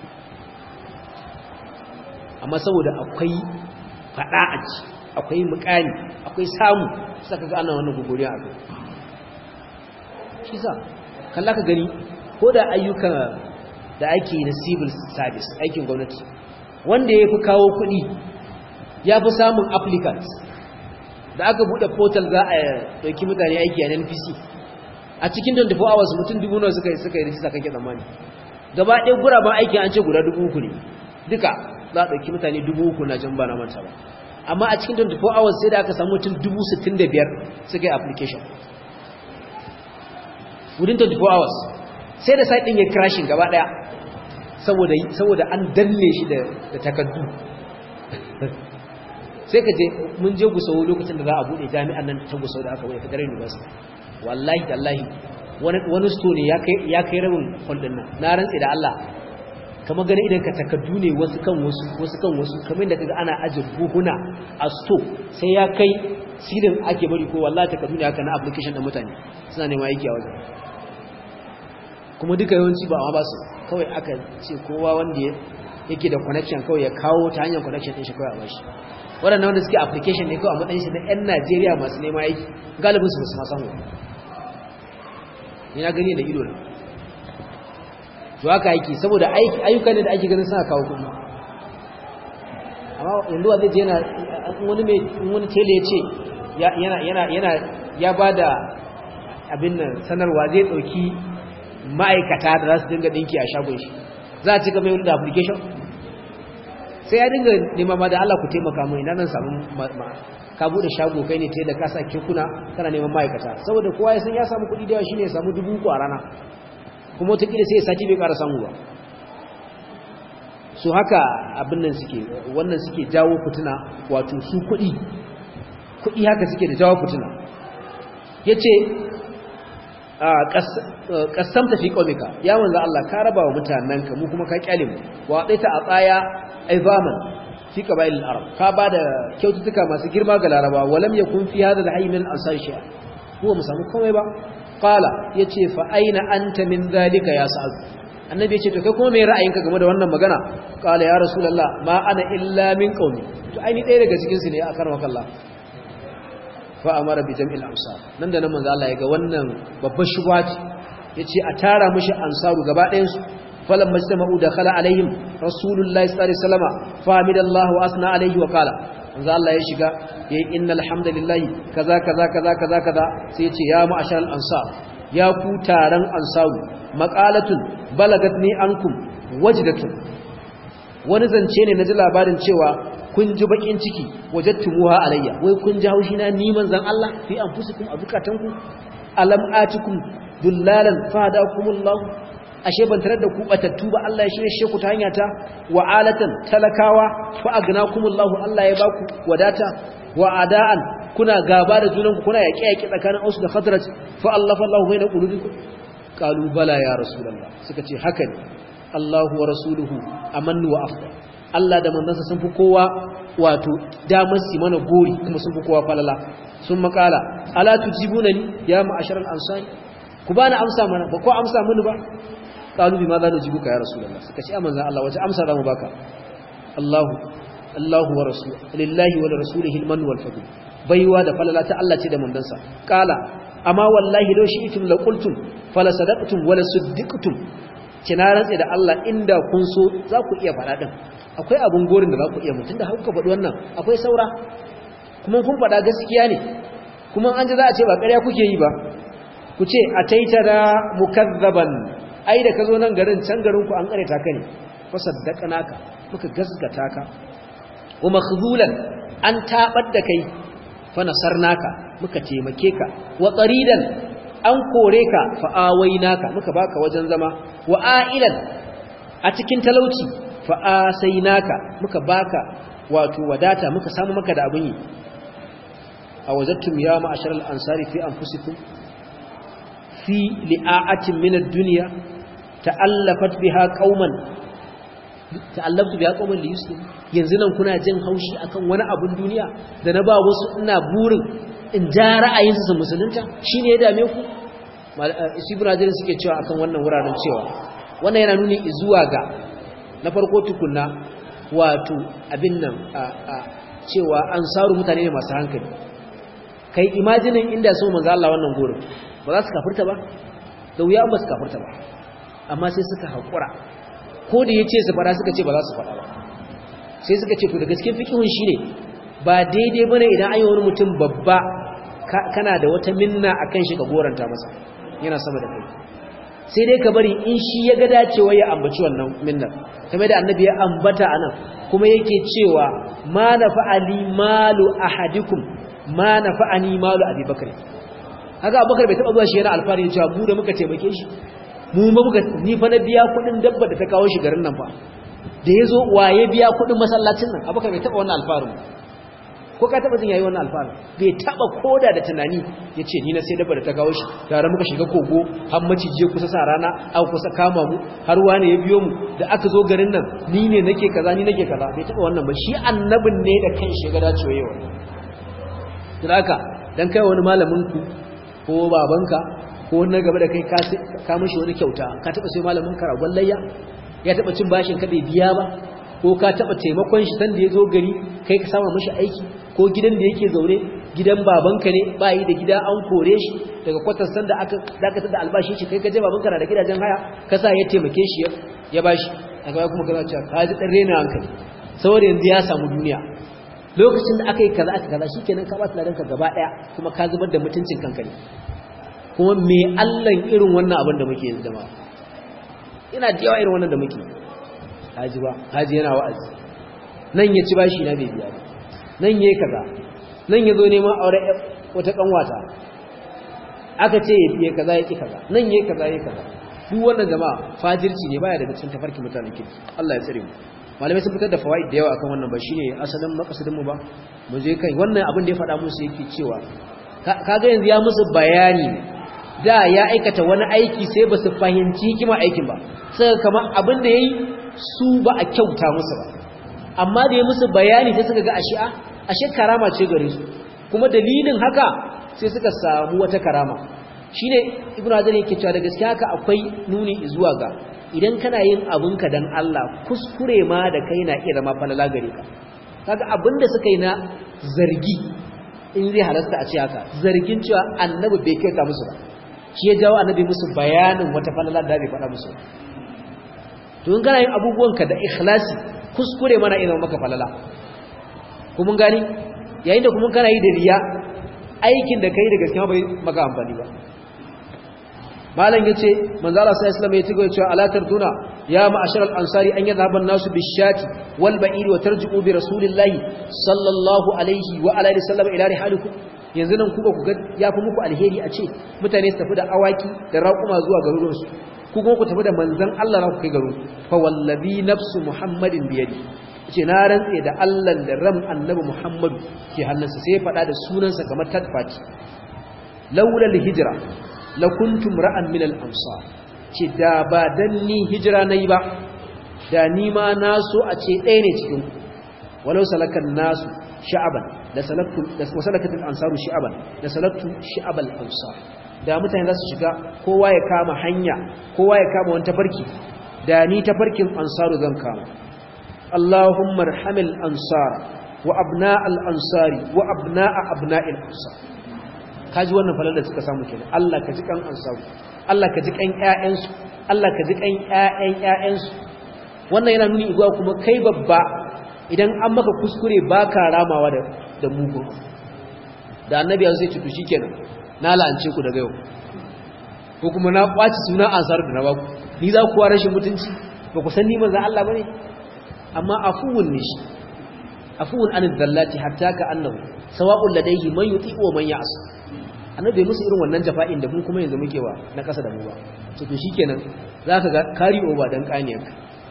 amma saboda akwai fada a ci akwai mukami akwai samu saka ga ana wannan guguriya a kai shi sa kalla ka gani ko da ayyuka da ake na civil service aikin gwamnati wanda ya fi kawo kuɗi ya fi samun applicants da aka buɗe portal za a ɗauki mutane aiki a npc a cikin 24 hours mutum dubu nawa suka yi suka yi rijista kake tsammani gaba ɗaya guraben aiki an ce guda dubu uku ne duka za a ɗauki mutane dubu uku na can ba na manta ba amma a cikin 24 hours sai da aka samu mutum dubu sittin da biyar suka yi application within 24 hours sai da site ɗin ya crashing gaba ɗaya saboda an danne shi da takaddu sai ka je mun je gusau lokacin da za a bude jami'an nan ta gusau da aka bai federal university wallahi tallahi wani store ne ya kai rabin kwallon nan na rantse da Allah kama gani idan ka takaddu ne wasu kan wasu wasu kan wasu kamar da kaga ana aje buhuna a store sai ya kai silin ake bari ko wallahi takaddu ne haka na application da mutane suna neman aiki a wajen kuma duka yawanci ba ba su kawai aka ce kowa wanda yake da connection kawai ya kawo ta hanyar connection din shi kawai a bashi waɗannan wanda suke application ne kawai a matsayin shi na 'yan Najeriya masu nema aiki galibin su basu masan wani ni na gani da ido na to haka aiki saboda ayyuka ne da ake ganin suna kawo kuɗi amma yanzu wa zai je yana wani mai wani tele ya ce yana ya ba da abin nan sanarwa zai ɗauki ma'aikata da za su dinga ɗinki a shagon shi za a cika mai wani da application sai ya dinga nema ma da Allah ku taimaka mu ina nan samu ka bude shago kai ne tai da kasa kekuna kana neman ma'aikata saboda kowa ya san ya samu kuɗi da yawa shine ya samu dubu uku a rana kuma wata kila sai ya sati bai ƙara samu ba so haka abin nan suke wannan suke jawo fituna wato su kuɗi kuɗi haka suke da jawo fituna yace kasamta fi qaumika ya manzo Allah ka raba wa mutananka mu kuma ka kyale mu wa daita a tsaya aizaman fi qabail al-arab ka bada kyaututtuka masu girma ga laraba walam yakun fi hadha al-hayy min ansar shay'a huwa musamu komai ba qala yace fa aina anta min zalika ya sa'ad annabi yace to kai kuma me ra'ayinka game da wannan magana qala ya rasulullah ma ana illa min qaumi to ai ni ɗaya daga cikin su ne a karmaka Allah fa amara bi jam'il ansar nan da nan manzo Allah ya ga wannan babbar shubha ce yace a tara mishi ansaru gaba ɗayan su falan majtama'u dakhala alaihim rasulullahi sallallahu alaihi wasallam fa hamidallahu wa asna alaihi wa qala manzo Allah ya shiga yayi innal hamdalillahi kaza kaza kaza kaza kaza sai yace ya ma'asharal ansar ya ku taron ansaru maqalatun balagatni ankum wajdatun wani zance ne na ji labarin cewa kun ji bakin ciki wajattumuha alayya wai kun ji haushi na ni manzon Allah fi anfusikum abukatanku alam atikum dullalan fadakumullah ashe ban tarar da ku batattu ba Allah ya shirye shi ku ta hanya ta wa alatan talakawa fa agnakumullah Allah ya baku wadata wa adaan kuna gaba da junanku kuna yaƙe yaƙe tsakanin Aus da Khazraj fa Allah fa Allah baina qulubikum qalu bala ya rasulullah suka ce haka ne Allahu wa rasuluhu amannu wa afdal Allah da manzansa sun fi kowa wato damar su mana gori kuma sun fi kowa falala sun makala ala tujibunani ya ma'ashar al-ansari ku bani amsa mana ba ko amsa mini ba qalu bima za nujibuka ya rasulullah suka ce manzon Allah wace amsa za mu baka Allahu Allahu wa rasul lillahi wa rasulihi al-man wal fadl baiwa da falala ta Allah ce da manzansa qala amma wallahi law shi'tum la qultum fala sadaqtum wala suddiqtum kina rantsa da Allah inda kun so za ku iya faɗa din akwai abun gorin da za ku iya mutun da hauka faɗi wannan akwai saura kuma kun faɗa gaskiya ne kuma an ji za a ce ba ƙarya kuke yi ba ku ce a taita da mukazzaban ai da ka zo nan garin can garin ku an ƙare ta kai fa saddaqnaka muka gaskata ka wa makhzulan an tabar da kai fa nasarnaka muka taimake ka wa qaridan an kore ka fa awainaka muka baka wajen zama wa ailan a cikin talauci fa asainaka muka baka wato wadata muka samu maka da abin yi a wajattum ya ma'asharal ansari fi anfusikum fi li'a'atin min ad-dunya ta'allafat biha qauman ta'allaftu biha qauman li yuslim yanzu nan kuna jin haushi akan wani abun duniya da na ba wasu ina burin in ja ra'ayinsu su musulunta shine ya dame ku ibn hajar suke cewa akan wannan wuraren cewa wannan yana nuni zuwa ga na farko tukunna wato abin nan cewa ansaru mutane ne masu hankali kai imajinin inda sun manzo Allah wannan gurin ba za su kafirta ba da wuya ba su kafirta ba amma sai suka haƙura ko da ya ce su fara suka ce ba za su fara ba sai suka ce to daga cikin fikihun shi ne ba daidai bane idan an yi wani mutum babba kana da wata minna a kan shi ka goranta masa yana sama da kai sai dai ka bari in shi ya ga dacewa ya ambaci wannan minnar kamar da annabi ya ambata anan kuma yake cewa ma nafa'ali malu ahadikum ma nafa'ani malu abubakar haka abubakar bai taba zuwa shi yana alfahari cewa mu da muka taimake shi mu ba muka ni fa na biya kudin dabba da ta kawo shi garin nan fa da yazo waye biya kudin masallacin nan abubakar bai taba wannan alfaharin ko ka taba jin yayi wannan alfaharin bai taba koda da tunani yace ni na sai dabba da ta kawo shi tare muka shiga kogo har macije kusa sa rana aka kusa kama mu har wani ya biyo mu da aka zo garin nan ni ne nake kaza ni nake kaza bai taba wannan ba shi annabin ne da kan shi ga dacewa yau haka dan kai wani malamin ku ko babanka ko na gaba da kai ka mishi wani kyauta ka taba sai malamin ka ragon layya ya taba cin bashin ka bai biya ba ko ka taba taimakon shi sanda ya zo gari kai ka sama mishi aiki ko gidan da yake zaune gidan babanka ne ba yi da gida an kore shi daga kwatar sanda aka dakatar da albashi shi kai ka je babanka na da gidajen haya ka sa ya taimake shi ya bashi daga baya kuma ka cewa ka ji dan rena hankali saboda yanzu ya samu duniya lokacin da aka yi kaza aka kaza shikenan ka ba su ladanka gaba daya kuma ka zubar da mutuncin kanka ne kuma me Allah irin wannan abin da muke yanzu da ma ina da yawa irin wannan da muke haji ba haji yana wa'azi nan ya ci bashi na bai biya ba nan yayi kaza nan ya zo neman aure wata kanwata aka ce ya biye kaza yake kaza nan yayi kaza yake kaza duk wannan jama'a fajirci ne baya daga cikin tafarkin mutanen kirki Allah ya tsare mu malamai sun fitar da fawaid da yawa akan wannan ba shine asalin makasudin mu ba mu je kai wannan abin da ya faɗa musu yake cewa kaga yanzu ya musu bayani da ya aikata wani aiki sai ba su fahimci hikima aikin ba sai kamar abin da yayi su ba a kyauta musu ba amma da ya musu bayani sai suka ga ashe a ashe karama ce gare su kuma dalilin haka sai suka samu wata karama shine ibnu hajar yake cewa da gaskiya haka akwai nuni zuwa ga idan kana yin abinka dan Allah kuskure ma da kai na iya zama falala gare ka kaga abinda suka yi na zargi in zai halasta a ce haka zargin cewa annabi bai kai ka musu ba shi ya jawo annabi musu bayanin wata falala da bai faɗa musu to in kana yin abubuwanka da ikhlasi kuskure mana ina maka falala kuma gani yayin da kuma kana yi da riya aikin da kai da gaskiya bai maka amfani ba malam yace manzo Allah sallallahu alaihi wasallam ya tigo cewa ala tartuna ya ma'asharal ansari an yadhhabu an-nasu bishati wal ba'ir wa tarji'u bi rasulillahi sallallahu alaihi wa alihi wasallam ila rihalikum yanzu nan kuka kuga yafi muku alheri a ce mutane su tafi da awaki da raƙuma zuwa garuruwan su ku kuma ku tafi da manzon Allah na ku kai garu fa wallazi nafsu muhammadin bi yadi ce na rantse da Allah da ram annabi muhammadu ke hannunsa sai ya faɗa da sunansa kamar tadfati laula al-hijra lakuntum ra'an min al-amsar ce da ba dan ni hijira nayi ba da ni ma naso a ce ɗaya ne cikin walau salakan nasu sha'aban da salaktu da salakatul ansaru sha'aban da salaktu sha'abal ansar da mutane za su shiga kowa ya kama hanya kowa ya kama wani tafarki da ni tafarkin ansaru zan kama Allahumma arhamil ansar wa abna'al ansari wa abna'a abna'il ansar kaji wannan falal da suka samu kenan Allah ka ji kan ansaru Allah ka ji kan ƴaƴansu Allah ka ji kan ƴaƴan ƴaƴansu wannan yana nuni igwa kuma kai babba idan an maka kuskure baka ramawa da da mugu da annabi ya ce to shikenan na la'ance ku daga yau ko kuma na kwaci suna ansar da na baku ni za ku rashin mutunci ba ku san ni manzo Allah bane amma afuwun ne shi afuwun an dhallati hatta ka annahu sawa'un ladayhi man yuti wa man ya'as annabi musu irin wannan jafa'in da mun kuma yanzu muke wa na kasa da mu ba to to shikenan zaka ga kari over dan kaniyarka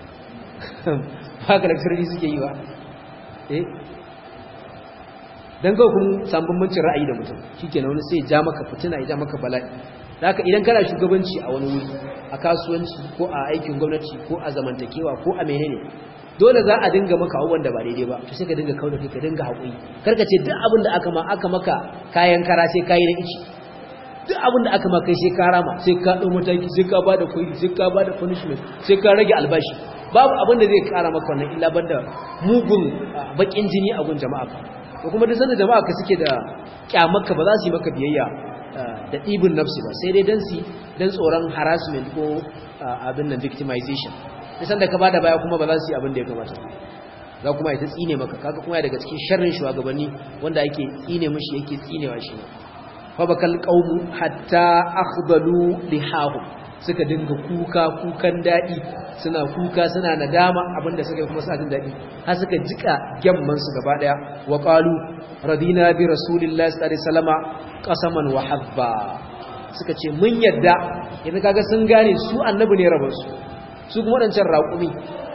haka lecturer suke yi wa eh dan ga kun san bambancin ra'ayi da mutum shikenan wani sai ya ja maka fitina ya ja maka bala'i haka idan kana shugabanci a wani wuri a kasuwanci ko a aikin gwamnati ko a zamantakewa ko a menene dole za a dinga maka abubuwan da ba daidai ba to sai ka dinga kauda kai ka dinga haƙuri karka ce duk abin da aka ma aka maka kayan kara sai kayi na ici duk abin da aka ma kai sai ka rama sai ka ɗau mataki sai ka ba da kwairi sai ka ba da punishment sai ka rage albashi babu abin da zai kara maka wannan illa banda mugun bakin jini a gun jama'a ko kuma duk sanda jama'a ka suke da kyamarka ba za su yi maka biyayya da ɗibin nafsi ba sai dai dan su dan tsoron harassment ko abin nan victimization duk sanda ka bada baya kuma ba za su yi abin da ya kamata za kuma ya ta tsine maka kaga kuma daga cikin sharrin shugabanni wanda ake tsine mishi yake tsinewa shi ne fa bakal qaumu hatta akhdalu lihahu suka dinga kuka kukan dadi suna kuka suna nadama abinda suka yi kuma suna jin dadi har suka jika gyamman su gaba daya wa qalu radina bi rasulillahi sallallahu alaihi wasallama qasaman wa habba suka ce mun yadda yanzu kaga sun gane su annabi ne rabansu su kuma wadancan raƙumi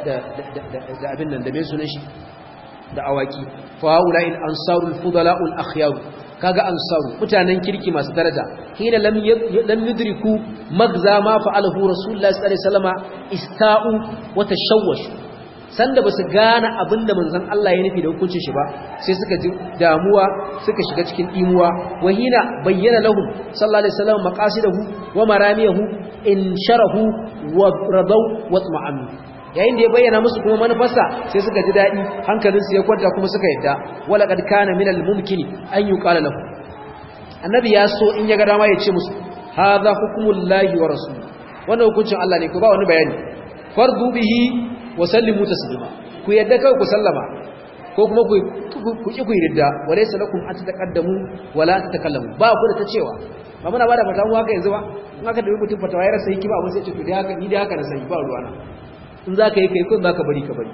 da abin nan da mai sunan shi da awaki fa haula in ansarul fudala'ul akhyar kaga ansaru mutanen kirki masu daraja hina lam lam yudriku magza ma fa'alahu rasulullahi sallallahu alaihi wasallama ista'u wa tashawwashu sanda basu gane abinda manzon Allah ya nufi da hukuncin shi ba sai suka ji damuwa suka shiga cikin dimuwa wa hina bayyana lahum sallallahu alaihi wasallam maqasidahu wa maramiyahu in sharahu wa radaw wa tma'annu yayin da ya bayyana musu kuma manufarsa sai suka ji daɗi hankalinsu ya kwanta kuma suka yadda wala kad kana min al mumkini an yuqala lahu annabi ya so in ya ga dama ya ce musu hadha hukmullahi wa rasul wannan hukuncin Allah ne ku ba wani bayani fardu bihi wa sallimu taslima ku yadda kai ku sallama ko kuma ku ku ki ku yadda walaysa lakum an tataqaddamu wala tatakallamu ba ku da ta cewa ba muna bada fatawa haka yanzu ba in aka dabi mutum fatawa ya rasa hikima abin sai ce to dai haka ni dai haka na sai ba ruwana in za ka yi kai kun za ka bari ka bari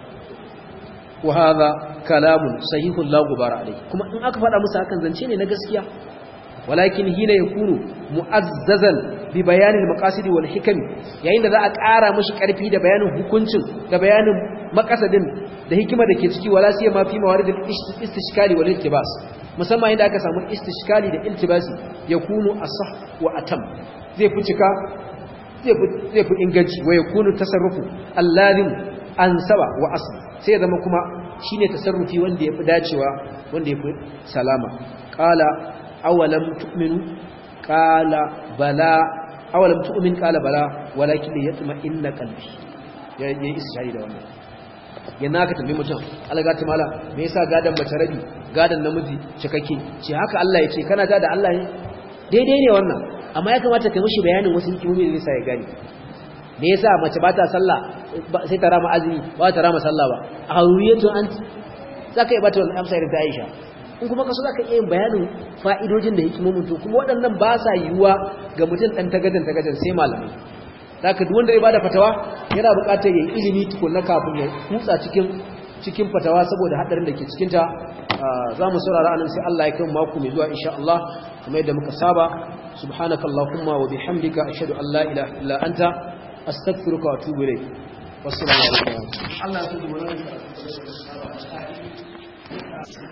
wa haza kalamun sahihun la gubara alai kuma in aka faɗa musu hakan zance ne na gaskiya walakin hina yakunu mu'azzazan bi bayanin maqasidi wal hikam yayin da za a ƙara mishi ƙarfi da bayanin hukuncin da bayanin maqasadin da hikima da ke ciki wala sai ma fi mawaridil istishkali wal iltibas musamman inda aka samu istishkali da iltibasi yakunu asah wa atam zai fi cika zai fi inganci wa ya kunu tasarrufu alladhin ansaba wa asli sai zama kuma shine tasarrufi wanda yafi dacewa wanda yafi salama qala awalam tu'minu qala bala awalam tu'min qala bala walakin yatma inna qalbi ya yi ishari da wannan yana ka tambayi mutum alaga ta mala me yasa gadan mace rabi gadan namiji cikakke ce haka Allah ya ce kana ga da Allah ne daidai ne wannan amma ya kamata ka mishi bayanin wasu hikimomi da zai ya gani me yasa mace ba ta sallah sai ta rama azumi ba ta rama sallah ba a hauriyatu an zaka yi bata wannan amsa da Aisha in kuma kaso zaka iya yin bayanin fa'idojin da hikimomin to kuma waɗannan ba sa yiwuwa ga mutum dan tagadan tagadan sai malamai zaka duk wanda ya bada fatawa yana buƙatar yayin ilimi tukunna kafin ya kutsa cikin cikin fatawa saboda hadarin da ke cikin ta za mu saurara anan sai Allah ya kai mako mai zuwa insha Allah kuma yadda muka saba subhanaka allahumma wa bihamdika ashhadu an la ilaha illa anta astaghfiruka wa atubu ilayk wassalamu alaikum Allah ya